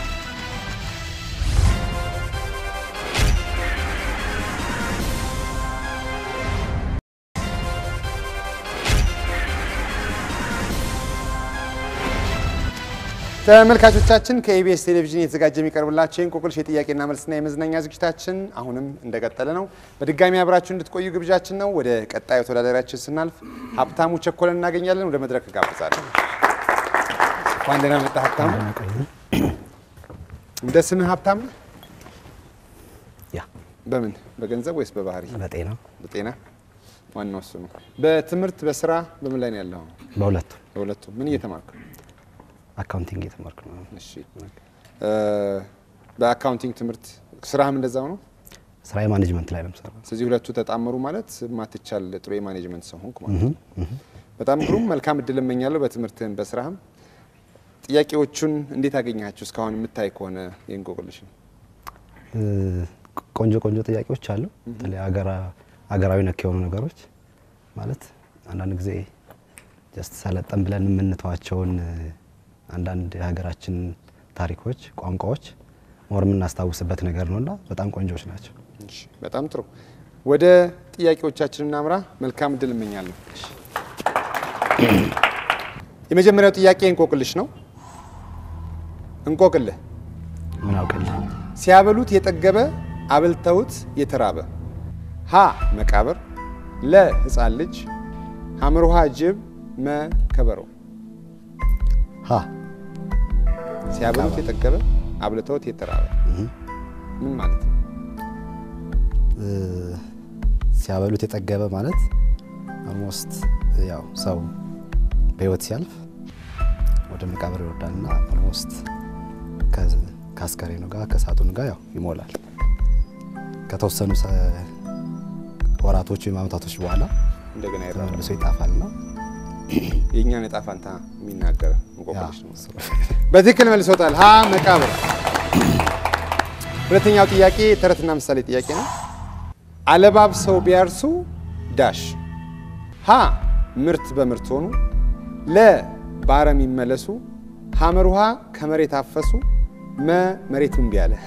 ተመልካቾቻችን ከኢቢኤስ ቴሌቪዥን እየተዘጋጀ የሚቀርብላቸው የእንቆቅልሽ የጥያቄና መልስና የመዝናኛ ዝግጅታችን አሁንም እንደቀጠለ ነው። በድጋሚ አብራችሁ እንድትቆዩ ግብዣችን ነው። ወደ ቀጣዩ ተወዳዳሪያችን ስናልፍ ሀብታሙ ቸኮለን እናገኛለን። ወደ መድረክ እጋብዛለሁ። እንኳን ደህና መጣህ ሀብታሙ። እንደ ስምህ ሀብታሙ? ያ በምን በገንዘብ ወይስ በባህሪ? በጤና በጤና ዋናው እሱ ነው። በትምህርት በስራ በምን ላይ ነው ያለው? በሁለቱ በሁለቱም ምን እየተማርክ ነው? አካውንቲንግ የተማርኩ ነው። እሺ እ በአካውንቲንግ ትምህርት ስራህም እንደዛው ነው? ስራ የማኔጅመንት ላይ ነው የምሰራው። ስለዚህ ሁለቱ ተጣመሩ ማለት ማትቻል ጥሩ የማኔጅመንት ሰው ሆንክ ማለት ነው። በጣም ግሩም። መልካም እድል እመኛለሁ በትምህርትህም በስራህም። ጥያቄዎቹን እንዴት አገኘሃቸው? እስካሁን የምታይ ከሆነ የእንቆቅልሽን እ ቆንጆ ቆንጆ ጥያቄዎች አሉ። በተለይ አገራ- አገራዊ ነክ የሆኑ ነገሮች ማለት አንዳንድ ጊዜ ጀስት ሰለጠን ብለን የምንተዋቸውን እ አንዳንድ የሀገራችን ታሪኮች፣ ቋንቋዎች ሞር የምናስታውስበት ነገር ነውና በጣም ቆንጆዎች ናቸው። እሺ፣ በጣም ጥሩ። ወደ ጥያቄዎቻችን እናምራ። መልካም እድል እመኛለሁ። የመጀመሪያው ጥያቄ እንቆቅልሽ ነው። እንቆቅልህ ምን አውቅልህ ሲያበሉት የጠገበ አብልተውት የተራበ ሀ መቃብር፣ ለ ህፃን ልጅ፣ ሐመርሃ ጅብ፣ መ ከበሮ። ሀ ሲያበሉት የጠገበ አብልተውት የተራበ ምን ማለት ነው? እ ሲያበሉት የጠገበ ማለት ኦልሞስት ያው ሰው በህይወት ሲያልፍ ወደ መቃብር ይወርዳልና ኦልሞስት ከአስከሬኑ ጋር ከሳጥኑ ጋር ያው ይሞላል። ከተወሰኑ ሰ- ወራቶች ወይም አመታቶች በኋላ እንደገና ይራባል። ተመልሶ ይጣፋል ነው። የእኛን ዕጣ ፈንታ የሚናገረ እንቆቅልሽ ነው። በትክክል መልሶታል። ሀ መቃብር። ሁለተኛው ጥያቄ ተረትና ምሳሌ ጥያቄ ነው። አለባብሰው ቢያርሱ ዳሽ ሀ ምርት በምርት ሆኑ፣ ለ በአረም ይመለሱ፣ ሐመር ውሃ ከመሬት አፈሱ፣ መ መሬት እምቢ አለ።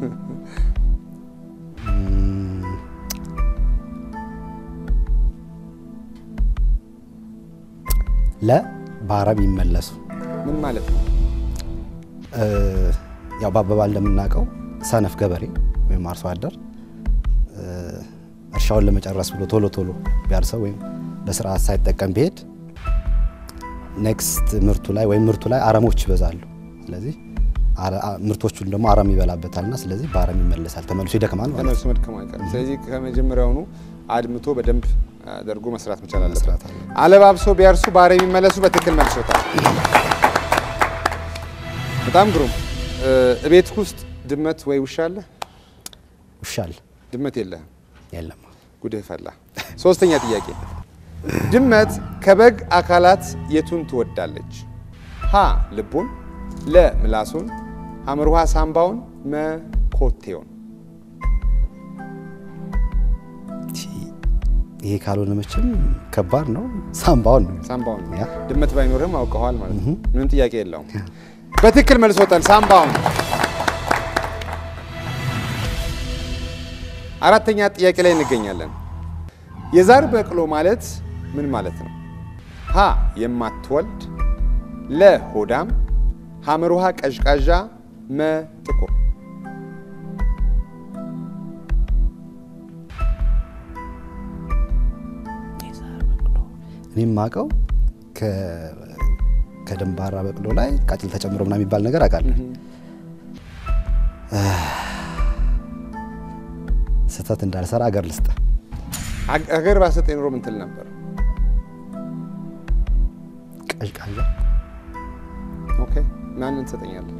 ለ በአረም ይመለሱ ምን ማለት ነው? እ ያው በአባባል እንደምናውቀው ሰነፍ ገበሬ ወይም አርሶ አደር እ እርሻውን ለመጨረስ ብሎ ቶሎ ቶሎ ቢያርሰው ወይም በስርዓት ሳይጠቀም ቢሄድ ኔክስት ምርቱ ላይ ወይም ምርቱ ላይ አረሞች ይበዛሉ። ስለዚህ አረ- አ- ምርቶቹን ደግሞ አረም ይበላበታልና ስለዚህ በአረም ይመለሳል፣ ተመልሶ ይደክማል ማለት ነው። ተመልሶ መድከሙ አይቀርም። ስለዚህ ከመጀመሪያውኑ አድምቶ በደንብ አድርጎ መስራት መቻል አለበት። መስራት አለበት። አለባብሶ ቢያርሱ በአረም የሚመለሱ በትክክል መልሶታል። በጣም ግሩም። እ እቤት ውስጥ ድመት ወይ ውሻ አለ? ውሻል ድመት የለህም። የለም ጉድህ ፈላ። ሶስተኛ ጥያቄ ድመት ከበግ አካላት የቱን ትወዳለች? ሀ ልቡን፣ ለ ምላሱን፣ ሐመር ውሃ ሳምባውን፣ መ ኮቴውን። ይሄ ካልሆነ መቼም ከባድ ነው። ሳምባውን ነው ሳምባውን ነው። ያ። ድመት ባይኖርህም አውቀዋል ማለት ነው። ምንም ጥያቄ የለውም። በትክክል መልሶታል። ሳምባውን። አራተኛ ጥያቄ ላይ እንገኛለን። የዛር በቅሎ ማለት ምን ማለት ነው? ሀ የማትወልድ፣ ለ ሆዳም፣ ሐመር ውሃ ቀዥቃዣ፣ መ ጥቁር። እኔ የማውቀው ከ- ከደንባራ በቅሎ ላይ ቃጭል ተጨምሮ ምናምን የሚባል ነገር አውቃለሁ። ስህተት እንዳልሰራ አገር ልስጥ። አግ- አገር ባሰጠ ኑሮ ምን ትል ነበር? ቀዥቃዣ ኦኬ ማንን ትሰጠኛለህ?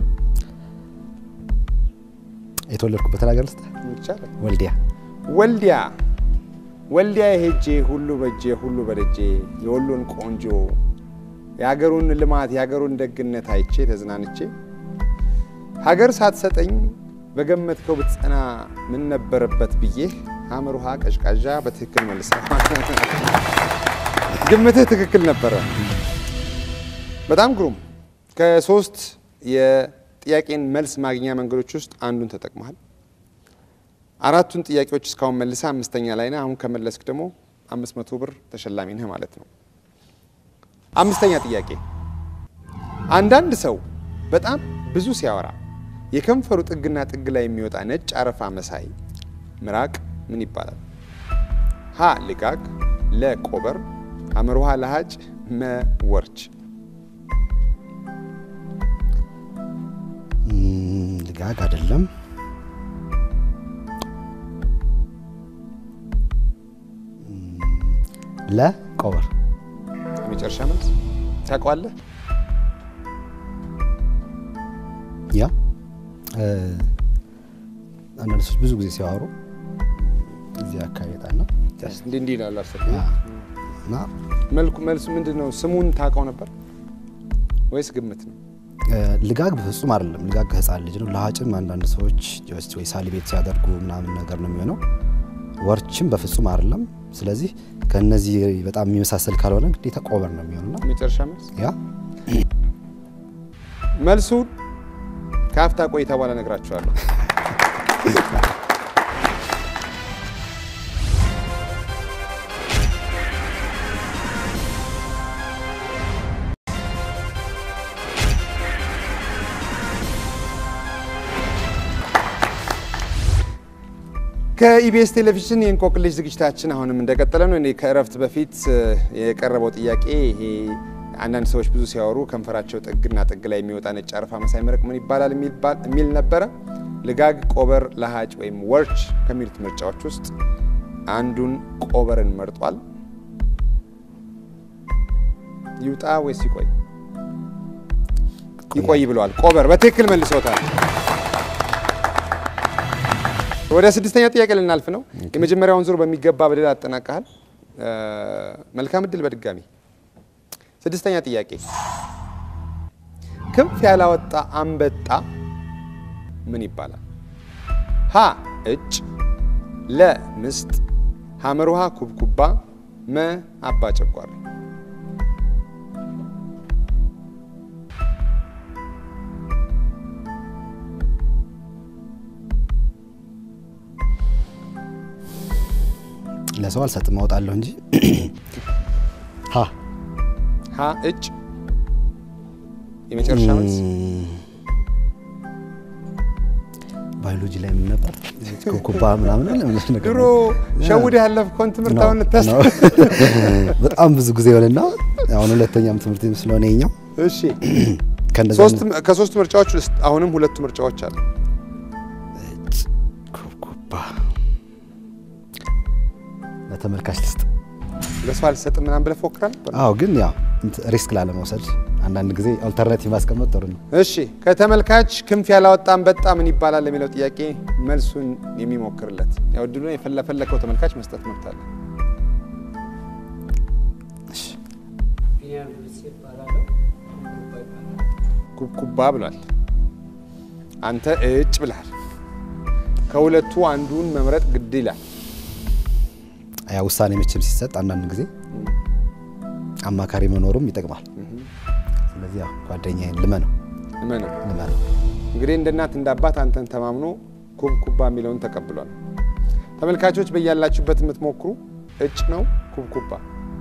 የተወለድኩበትን ሀገር ልስጥ ይቻላል። ወልዲያ ወልዲያ ወልዲያ ሄጄ ሁሉ በጄ ሁሉ በደጄ የወሎን ቆንጆ የሀገሩን ልማት የሀገሩን ደግነት አይቼ ተዝናንቼ ሀገር ሳትሰጠኝ በገመትከው ብትጸና ምን ነበረበት ብዬ ሐመር ውሃ ቀዥቃዣ በትክክል መልሰ ግምትህ ትክክል ነበረ። በጣም ግሩም። ከሶስት የጥያቄን መልስ ማግኛ መንገዶች ውስጥ አንዱን ተጠቅመሃል። አራቱን ጥያቄዎች እስካሁን መልሰህ አምስተኛ ላይ ነህ። አሁን ከመለስክ ደግሞ አምስት መቶ ብር ተሸላሚ ነህ ማለት ነው። አምስተኛ ጥያቄ አንዳንድ ሰው በጣም ብዙ ሲያወራ የከንፈሩ ጥግና ጥግ ላይ የሚወጣ ነጭ አረፋ መሳይ ምራቅ ምን ይባላል? ሀ ልጋግ፣ ለ ቆበር፣ ሐመር ውሃ ለሀጭ፣ መ ወርች። ም፣ ልጋግ አይደለም። ም፣ ለቆበር የመጨረሻ መልስ ታውቀዋለህ? ያ እ፣ አንዳንድ ሰዎች ብዙ ጊዜ ሲያወሩ እዚህ አካባቢ ጣና እንዲህ እንዲህ ይላሉ። አሰብ እና መልኩ መልሱ ምንድን ነው? ስሙን ታውቀው ነበር ወይስ ግምት ነው? እ፣ ልጋግ በፍጹም አይደለም። ልጋግ ከህፃን ልጅ ነው። ለሀጭም አንዳንድ ሰዎች ጀስት ወይ ሳሊ ቤት ሲያደርጉ ምናምን ነገር ነው የሚሆነው። ወርችም በፍጹም አይደለም። ስለዚህ ከነዚህ በጣም የሚመሳሰል ካልሆነ ግዴታ ቆበር ነው የሚሆነውና የመጨረሻ መልስ ያ መልሱን ከአፍታ ቆይታ በኋላ እነግራችኋለሁ። ከኢቢኤስ ቴሌቪዥን የእንቆቅልሽ ዝግጅታችን አሁንም እንደቀጠለ ነው። እኔ ከእረፍት በፊት እ፣ የቀረበው ጥያቄ ይሄ አንዳንድ ሰዎች ብዙ ሲያወሩ ከንፈራቸው ጥግና ጥግ ላይ የሚወጣ ነጭ አረፋ መሳይ መረቅ ምን ይባላል የሚባል- የሚል ነበረ። ልጋግ፣ ቆበር፣ ለሀጭ ወይም ወርች ከሚሉት ምርጫዎች ውስጥ አንዱን ቆበርን መርጧል። ይውጣ ወይስ ይቆይ? ይቆይ ብለዋል። ቆበር በትክክል መልሶታል። ወደ ስድስተኛ ጥያቄ ልናልፍ ነው። የመጀመሪያውን ዙር በሚገባ በድል አጠናቀሃል። እ፣ መልካም እድል በድጋሚ ስድስተኛ ጥያቄ ክንፍ ያላወጣ አንበጣ ምን ይባላል? ሀ እጭ፣ ለ ምስጥ፣ ሐመር ውሃ ኩብኩባ፣ መ አባ ጨጓራ። ለሰው አልሰጥም አወጣለሁ እንጂ ሀ ሀ እጭ የመጨረሻ መልስ ም፣ ባዮሎጂ ላይ ምን ነበር ኩብኩባ ምናምን ለምን ነገር ድሮ ነው። ሸውድ ያለፍከውን ትምህርት ነው፣ አሁን ልታስ ነው። በጣም ብዙ ጊዜ ሆነና አሁን ሁለተኛም ትምህርት ስለሆነ የኛው እሺ ከእንደዛ ሶስት ከሶስት ምርጫዎች ውስጥ አሁንም ሁለቱ ምርጫዎች አሉ። ኩብኩባ ለተመልካች ልስጥ። ለሰው አልሰጥም ምናምን ብለህ ፎክራል ነበር? አዎ ግን ያው እንትን ሪስክ ላለመውሰድ አንዳንድ ጊዜ አልተርናቲቭ ማስቀመጥ ጥሩ ነው። እሺ ከተመልካች ክንፍ ያላወጣ አንበጣ ምን ይባላል የሚለው ጥያቄ መልሱን የሚሞክርለት ያው እድሉን የፈለፈለከው ተመልካች መስጠት መብት አለ። ቢኒያም ብልጽ ይባላለሁ። ኩብኩባ ይባላል። ኩብኩባ ብሏል። አንተ እጭ ብልሃል። ከሁለቱ አንዱን መምረጥ ግድ ይላል። ያ ውሳኔ መቼም ሲሰጥ አንዳንድ ጊዜ አማካሪ መኖሩም ይጠቅማል። ስለዚህ ያው ጓደኛዬን ልመነው እመነው ልመነው። እንግዲህ እንደ እናት እንደ አባት አንተን ተማምኖ ኩብኩባ የሚለውን ተቀብሏል። ተመልካቾች በያላችሁበት የምትሞክሩ እጭ ነው ኩብኩባ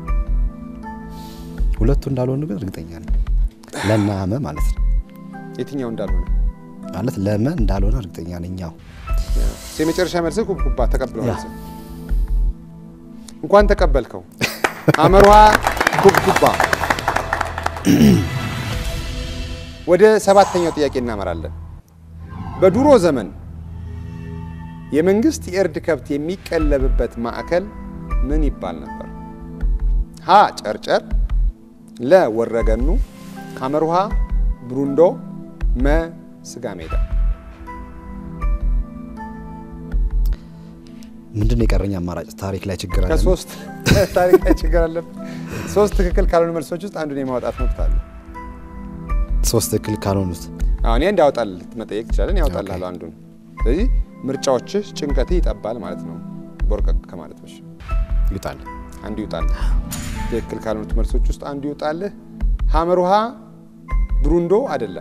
ሁለቱ እንዳልሆኑ ግን እርግጠኛ ነኝ። ለና መ ማለት ነው የትኛው እንዳልሆነ ማለት ለመ እንዳልሆነ እርግጠኛ ነኝ። ያው የመጨረሻ መልስ ኩብኩባ ተቀብለዋል። ያ። እንኳን ተቀበልከው። አመርሃ ኩብኩባ። ወደ ሰባተኛው ጥያቄ እናመራለን። በድሮ ዘመን የመንግስት የእርድ ከብት የሚቀለብበት ማዕከል ምን ይባል ነበር? ሀ ጨርጨር፣ ለ ወረገኑ፣ ሐመርሃ ብሩንዶ፣ መ ስጋ ሜዳ። ምንድን ነው የቀረኝ አማራጭ? ታሪክ ላይ ችግር አለ። ከሶስት ታሪክ ላይ ችግር አለብን። ሶስት ትክክል ካልሆኑ መልሶች ውስጥ አንዱን የማውጣት መብት አለ። ሶስት ትክክል ካልሆኑት አሁን ይሄ እንዲያወጣል መጠየቅ ትችላለን። ያወጣልሃል አንዱን። ስለዚህ ምርጫዎችህ ጭንቀት ይጠባል ማለት ነው። ቦርቀቅ ከማለት በሽ ይውጣል። አንዱ ይውጣልህ። ትክክል ካልሆኑት መልሶች ውስጥ አንዱ ይውጣልህ። ሀመር ውሃ ብሩንዶ አይደለም።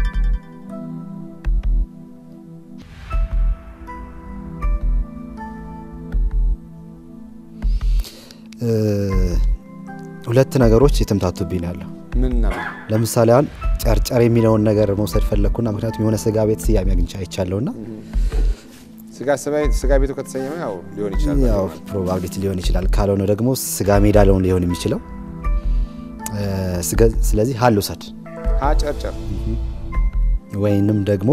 እ፣ ሁለት ነገሮች የተምታቱብኝ ነው ያለው። ምን ነው ለምሳሌ አሁን ጨርጨር የሚለውን ነገር መውሰድ ፈለግኩና ምክንያቱም የሆነ ስጋ ቤት ስያሜ አግኝቼ አይቻለሁና ስጋ ስባ- ስጋ ቤቱ ከተሰየመ ያው ሊሆን ይችላል። ያው ፕሮባቢሊቲ ሊሆን ይችላል። ካልሆነ ደግሞ ስጋ ሜዳ ሊሆን ሊሆን የሚችለው እ፣ ስገ- ስለዚህ ሀል ውሰድ ሀ ጨርጨር ወይንም ደግሞ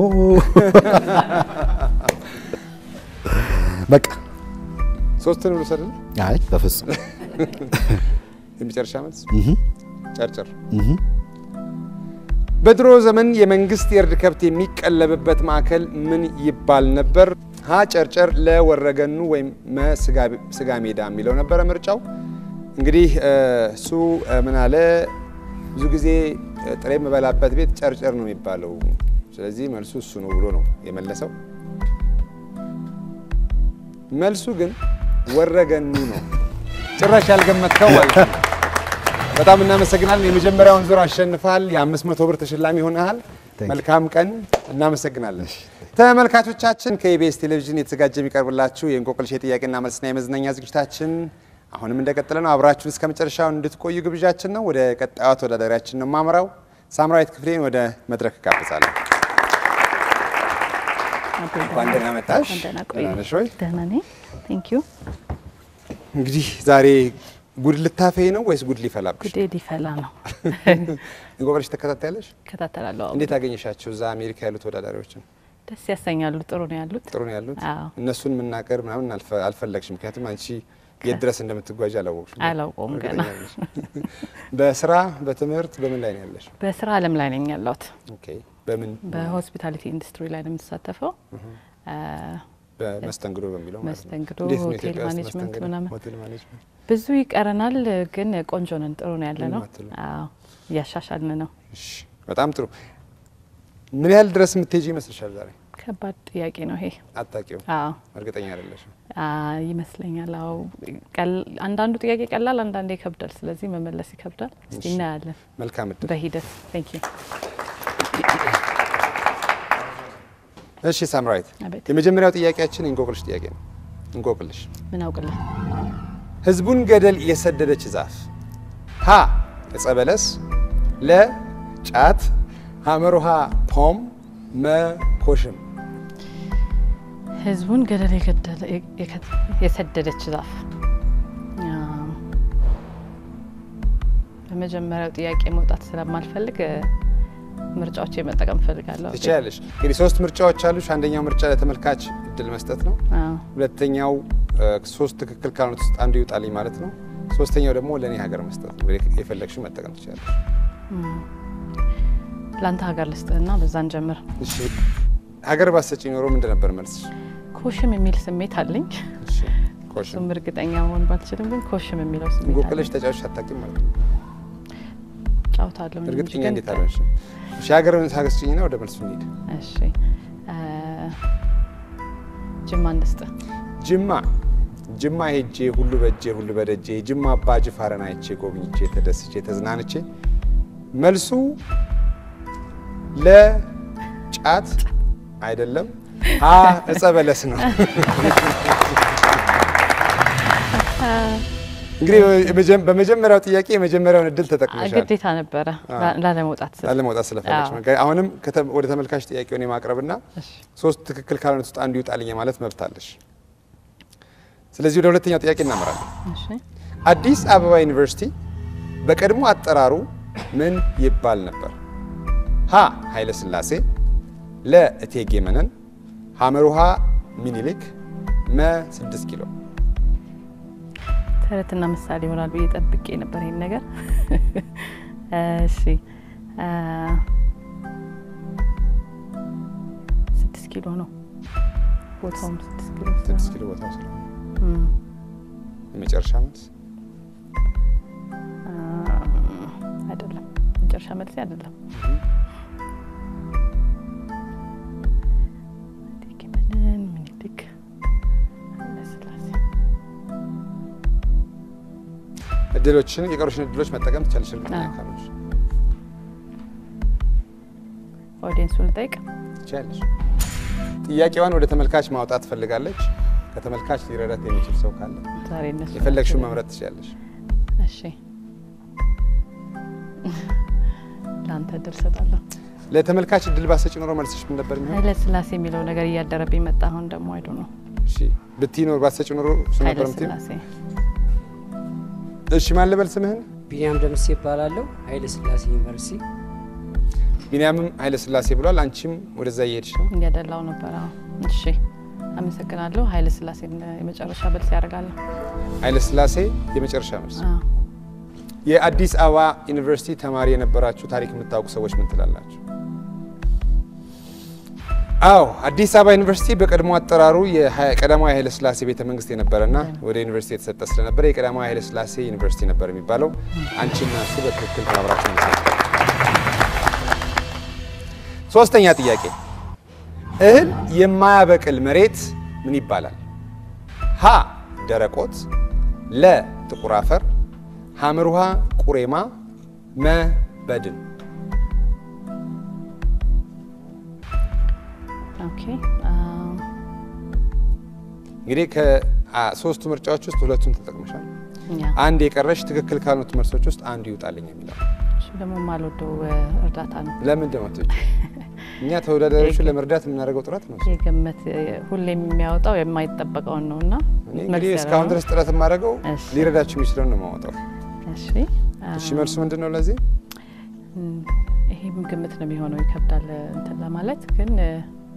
በቃ ሶስትን ልውሰድልህ። አይ በፍጹም የመጨረሻ መልስ እህ ጨርጨር። እህ በድሮ ዘመን የመንግስት የእርድ ከብት የሚቀለብበት ማዕከል ምን ይባል ነበር? ሀ ጨርጨር፣ ለወረገኑ ወይም መ ስጋ- ስጋ ሜዳ የሚለው ነበረ ምርጫው። እንግዲህ እ፣ እሱ እ፣ ምን አለ ብዙ ጊዜ እ፣ ጥሬ የምበላበት ቤት ጨርጨር ነው የሚባለው። ስለዚህ መልሱ እሱ ነው ብሎ ነው የመለሰው። መልሱ ግን ወረገኑ ነው። ጭራሽ ያልገመትከው ማለት ነው። በጣም እናመሰግናለን። የመጀመሪያውን ዙር አሸንፋል። የአምስት መቶ ብር ተሸላሚ ሆነሃል። Thank መልካም ቀን። እናመሰግናለን። ተመልካቾቻችን ከኢቢኤስ ቴሌቪዥን የተዘጋጀ የሚቀርብላችሁ የእንቆቅልሽ የጥያቄና መልስና የመዝናኛ ዝግጅታችን አሁንም እንደቀጠለ ነው። አብራችሁን እስከ መጨረሻው እንድትቆዩ ግብዣችን ነው። ወደ ቀጣዩ ተወዳዳሪያችን ነው የማምራው። ሳምራዊት ክፍሌን ወደ መድረክ እጋብዛለሁ። እንኳን ደህና መጣሽ። ደህና ቆዩ። ደህና ነሽ ወይ? ደህና ነኝ። ቴንክ ዩ። እንግዲህ ዛሬ ጉድ ልታፈይ ነው ወይስ ጉድ ሊፈላብሽ? ጉዴ ሊፈላ ነው። እንቆቅልሽ ተከታታያለሽ? እከታተላለሁ። አዎ። እንዴት አገኘሻቸው? እዛ አሜሪካ ያሉ ተወዳዳሪዎችን ደስ ያሰኛሉ። ጥሩ ነው ያሉት። ጥሩ ነው ያሉት። አዎ። እነሱን መናገር ምናምን አልፈ- አልፈለግሽም፣ ምክንያቱም አንቺ የት ድረስ እንደምትጓዥ አላወቅሽም። አላውቀውም ገና። እርግጠኛ ነሽ? በስራ በትምህርት በምን ላይ ነው ያለሽ? በስራ አለም ላይ ነኝ ያለሁት። ኦኬ። በምን በሆስፒታሊቲ ኢንዱስትሪ ላይ ነው የምሳተፈው። አ፣ በመስተንግዶ በሚለው ማለት ነው። መስተንግዶ፣ እንዴት ነው ሆቴል ኢትዮጵያ ውስጥ ማኔጅመንት መስተንግዶ? ምናምን። ሆቴል ማኔጅመንት ብዙ ይቀረናል፣ ግን ቆንጆ ነን። ጥሩ ነው ያለ ነው። ምንም አትልም። አዎ እያሻሻልን ነው። እሺ፣ በጣም ጥሩ። ምን ያህል ድረስ የምትሄጂ ይመስልሻል? ዛሬ ከባድ ጥያቄ ነው ይሄ። አታውቂው፣ አዎ እርግጠኛ አይደለሽም። አ፣ ይመስለኛል። አዎ ቀል- አንዳንዱ ጥያቄ ቀላል፣ አንዳንዴ ይከብዳል። ስለዚህ መመለስ ይከብዳል። እስቲ እሺ። እናያለን መልካም እድል። በሂደት። ቴንክ ዩ። እሺ ሳምራዊት፣ አቤት የመጀመሪያው ጥያቄያችን እንቆቅልሽ ጥያቄ ነው። እንቆቅልሽ ምን አውቅልህ? ህዝቡን ገደል የሰደደች ዛፍ ሀ ዕፀ በለስ፣ ለ ጫት፣ ሐመሩሃ ፖም፣ መ ኮሽም። ህዝቡን ገደል የገደለ የከ- የሰደደች ዛፍ። አ፣ በመጀመሪያው ጥያቄ መውጣት ስለማልፈልግ እ፣ ምርጫዎች መጠቀም እፈልጋለሁ። ትችያለሽ። እንግዲህ ሶስት ምርጫዎች አሉሽ። አንደኛው ምርጫ ለተመልካች እድል መስጠት ነው። አዎ። ሁለተኛው እ፣ ሶስት ትክክል ካልሆኑት ውስጥ አንዱ ይውጣልኝ ማለት ነው። ሶስተኛው ደግሞ ለእኔ ሀገር መስጠት ነው። እንግዲህ የፈለግሽው መጠቀም ትችላለሽ። ለአንተ ሀገር ልስጥህና በዛን ጀምር። እሺ ሀገር ባሰጪ ኖሮ ምንድን ነበር መልስሽ? ኮሽም የሚል ስሜት አለኝ። እሺ ኮሽም። እሱም እርግጠኛ መሆን ባልችልም ግን ኮሽም የሚለው ስሜት እንቆቅልሽ አለኝ። ተጫዋች አታውቂም ማለት ነው። ጫውታለሁ እንጂ እርግጠኛ ግን- እንዴት አለሽ? እሺ ሀገር ታገስጭኝና ወደ መልሱ እንሂድ። እሺ አ፣ ጅማ እንስጥህ። ጅማ ጅማ ሄጄ ሁሉ በእጄ ሁሉ በደጄ ጅማ አባ ጅፋርን አይቼ ጎብኝቼ ተደስቼ ተዝናንቼ መልሱ ለጫት አይደለም፣ አ ዕፀ በለስ ነው። እንግዲህ በመጀ- በመጀመሪያው ጥያቄ የመጀመሪያውን እድል ተጠቅመሻል ግዴታ ነበረ ላ- ላለመውጣት ስል። ላለመውጣት ስለፈለግሽ አዎ። ነው። አሁንም ከተ- ወደ ተመልካች ጥያቄውን የማቅረብና እሺ። ሶስት ትክክል ካልሆኑት ውስጥ አንዱ ይውጣልኝ ማለት መብት አለሽ። ስለዚህ ወደ ሁለተኛው ጥያቄ እናመራለን። እሺ አዲስ አበባ ዩኒቨርሲቲ በቀድሞ አጠራሩ ምን ይባል ነበር? ሀ ኃይለ ሥላሴ፣ ለ እቴጌ መነን፣ ሐመሩሃ ሚኒሊክ፣ መ ስድስት ኪሎ። ተረትና ምሳሌ ይሆናል ብዬ ጠብቄ ነበር ይሄን ነገር። እሺ አ፣ ኪሎ ነው ቦታውም ስድስት ኪሎ ስድስት ስለሆነ ኪሎ ቦታው ስለሆነ እም፣ የመጨረሻ መልስ አ፣ አይደለም መጨረሻ መልሴ አይደለም። እቴጌ መነን ምኒልክ ኃይለሥላሴ እድሎችን የቀሩሽን እድሎች መጠቀም ትቻለሽ። እርግጠኛ አዎ። ካልሆንሽ ኦዲየንሱን ልጠይቅ። ትችያለሽ። ጥያቄዋን ወደ ተመልካች ማውጣት ትፈልጋለች። ከተመልካች ሊረዳት የሚችል ሰው ካለ ዛሬ እነሱ የፈለግሽውን ናቸው። መምረጥ ትችያለሽ። እሺ ለአንተ እድል ሰጣለሁ። ለተመልካች እድል ባሰጭ ኖሮ መልስሽ ምን ነበር የሚሆን? ኃይለ ሥላሴ የሚለው ነገር እያደረብኝ መጣ። አሁን ደግሞ አይዱ ነው እሺ ብትይ ኖር ባሰጭ ኖሮ እሱ ኃይለ ነበር የምትይው? ሥላሴ እሺ ማን ልበል ስምህን? ቢኒያም ደምሴ ይባላለሁ። ኃይለ ሥላሴ ዩኒቨርሲቲ ቢንያምም ኃይለ ሥላሴ ብሏል። አንቺም ወደዛ እየሄድሽ ነው። እያደላው ነበር። አዎ እሺ አመሰግናለሁ። ኃይለ ሥላሴ የመጨረሻ መልስ ያደርጋለሁ። ኃይለ ሥላሴ የመጨረሻ መልስ። አዎ የአዲስ አበባ ዩኒቨርሲቲ ተማሪ የነበራችሁ ታሪክ የምታውቁ ሰዎች ምን ትላላችሁ? አዎ አዲስ አበባ ዩኒቨርሲቲ በቀድሞ አጠራሩ የቀዳማዊ ኃይለ ሥላሴ ቤተ መንግስት የነበረና ወደ ዩኒቨርሲቲ የተሰጠ ስለነበረ የቀዳማዊ ኃይለ ሥላሴ ዩኒቨርሲቲ ነበር የሚባለው። አንቺና እሱ በትክክል ተባብራችሁ ነው። ሶስተኛ ጥያቄ እህል የማያበቅል መሬት ምን ይባላል? ሀ ደረቆት፣ ለ ጥቁር አፈር፣ ሐመር ውሃ ቁሬማ፣ መ በድን። ኦኬ አም፣ እንግዲህ ከሶስቱ ምርጫዎች ውስጥ ሁለቱን ተጠቅመሻል። ያ አንድ የቀረሽ ትክክል ካልሆኑት መልሶች ውስጥ አንዱ ይውጣልኝ የሚለው እሱ ደግሞ የማልወደው እ፣ እርዳታ ነው። ለምን ደማቶች እኛ ተወዳዳሪዎችን ለመርዳት የምናደርገው ጥረት ነው። የገመት እ፣ ሁሌም የሚያወጣው የማይጠበቀውን ነው እና እኔ እንግዲህ እስካሁን ድረስ ጥረት የማደርገው እሺ። ሊረዳችሁ የሚችለውን ነው የማወጣው። እሺ እሺ መልሱ ምንድን ነው ለዚህ? እም፣ ይሄም ግምት ነው የሚሆነው። ይከብዳል እ፣ እንትን ለማለት ግን እ፣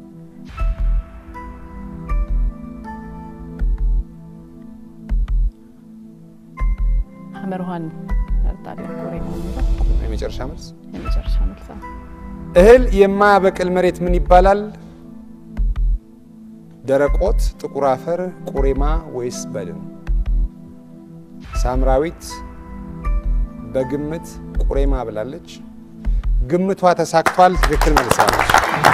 ሐመር ውሃን እመርጣለሁ። ቁሬማ የሚለው የመጨረሻ መልስ የመጨረሻ መልስ ነው። እህል የማያበቅል መሬት ምን ይባላል? ደረቆት፣ ጥቁር አፈር፣ ቁሬማ ወይስ በድን? ሳምራዊት በግምት ቁሬማ ብላለች። ግምቷ ተሳክቷል። ትክክል መልሳለች።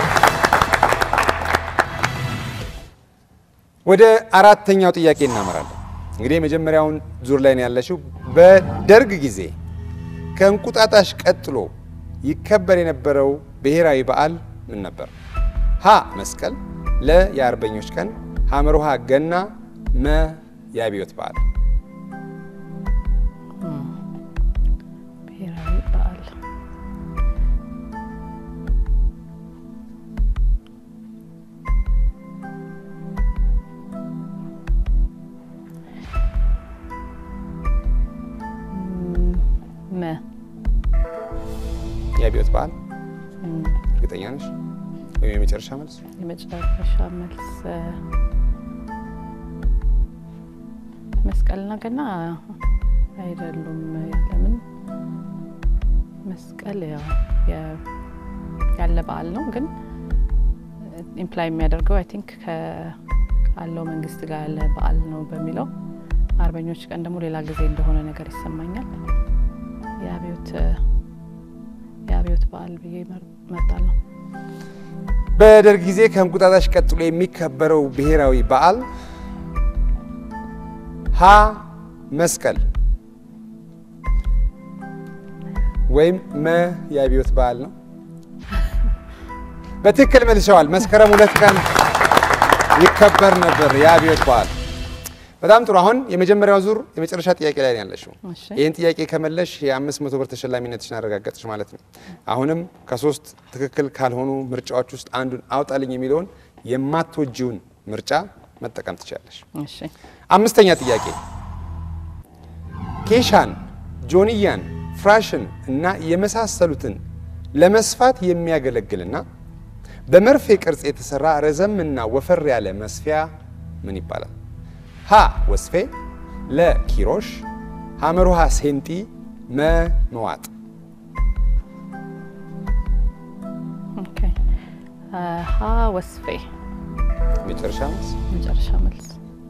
ወደ አራተኛው ጥያቄ እናመራለን። እንግዲህ የመጀመሪያውን ዙር ላይ ነው ያለችው። በደርግ ጊዜ ከእንቁጣጣሽ ቀጥሎ ይከበር የነበረው ብሔራዊ በዓል ምን ነበር? ሀ መስቀል፣ ለ የአርበኞች ቀን፣ ሐመር ውሃ ገና፣ መ የአብዮት በዓል። ብሔራዊ በዓል እም፣ መ የአብዮት በዓል እም፣ እርግጠኛ ነሽ? ወይም የመጨረሻ መልስ? የመጨረሻ መልስ እ፣ መስቀልና ገና አይደሉም። ለምን መስቀል ያው የ- ያለ በዓል ነው፣ ግን ኢምፕላይ የሚያደርገው አይ ቲንክ ካለው መንግስት ጋር ያለ በዓል ነው በሚለው አርበኞች ቀን ደግሞ ሌላ ጊዜ እንደሆነ ነገር ይሰማኛል። የአብዮት የአብዮት በዓል ብዬ መርጣለሁ። በደርግ ጊዜ ከእንቁጣጣሽ ቀጥሎ የሚከበረው ብሔራዊ በዓል ሀ መስቀል ወይም መ የአብዮት በዓል ነው። በትክክል መልሰዋል። መስከረም ሁለት ቀን ይከበር ነበር የአብዮት በዓል። በጣም ጥሩ። አሁን የመጀመሪያው ዙር የመጨረሻ ጥያቄ ላይ ነው ያለሽው። እሺ። ይህን ጥያቄ ከመለሽ የአምስት መቶ ብር ተሸላሚነትሽን አረጋገጥሽ ማለት ነው። አሁንም ከሶስት ትክክል ካልሆኑ ምርጫዎች ውስጥ አንዱን አውጣልኝ የሚለውን የማትወጂውን ምርጫ መጠቀም ትችላለሽ። እሺ አምስተኛ ጥያቄ ኬሻን፣ ጆንያን፣ ፍራሽን እና የመሳሰሉትን ለመስፋት የሚያገለግልና በመርፌ ቅርጽ የተሰራ ረዘምና ወፈር ያለ መስፊያ ምን ይባላል? ሀ ወስፌ፣ ለ ኪሮሽ፣ ሐመር ውሃ ሴንጢ፣ መ መዋጥ። ኦኬ ሀ ወስፌ መጨረሻ መልስ መጨረሻ መልስ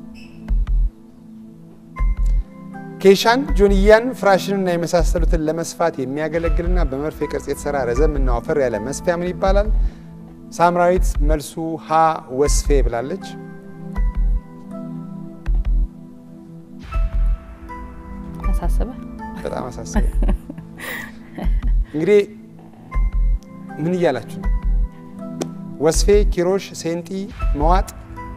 ኬሻን፣ ጆንያን፣ ፍራሽንና የመሳሰሉትን ለመስፋት የሚያገለግልና በመርፌ ቅርጽ የተሰራ ረዘምና ወፈር ያለ መስፊያ ምን ይባላል? ሳምራዊት መልሱ ሀ ወስፌ ብላለች። አሳስበ በጣም አሳስበ እንግዲህ ምን እያላችሁ ነው? ወስፌ፣ ኪሮሽ፣ ሴንጢ፣ መዋጥ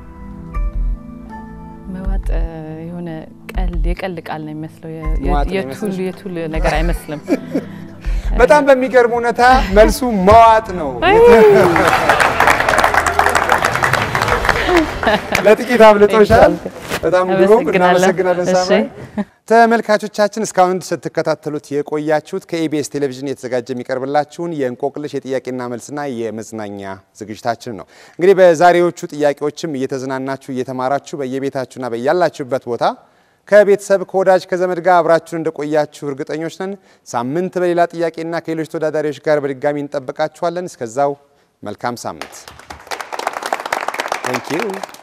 መዋጥ እ፣ የሆነ ቀልድ የቀልድ ቃል ነው የሚመስለው የ- መዋጥ ነው የቱል የሚመስልሽ? የቱል ነገር አይመስልም። በጣም በሚገርም ሁኔታ መልሱ መዋጥ ነው። ለጥቂት አብልጦሻል። በጣም ግሩም አመሰግናለሁ። እናመሰግናለን እሺ። ሳምራዊ። ተመልካቾቻችን እስካሁን ስትከታተሉት የቆያችሁት ከኢቢኤስ ቴሌቪዥን የተዘጋጀ የሚቀርብላችሁን የእንቆቅልሽ የጥያቄና መልስና የመዝናኛ ዝግጅታችን ነው። እንግዲህ በዛሬዎቹ ጥያቄዎችም እየተዝናናችሁ እየተማራችሁ በየቤታችሁና በያላችሁበት ቦታ ከቤተሰብ ከወዳጅ ከዘመድ ጋር አብራችሁን እንደቆያችሁ እርግጠኞች ነን። ሳምንት በሌላ ጥያቄና ከሌሎች ተወዳዳሪዎች ጋር በድጋሚ እንጠብቃችኋለን። እስከዛው መልካም ሳምንት። ታንክ ዩ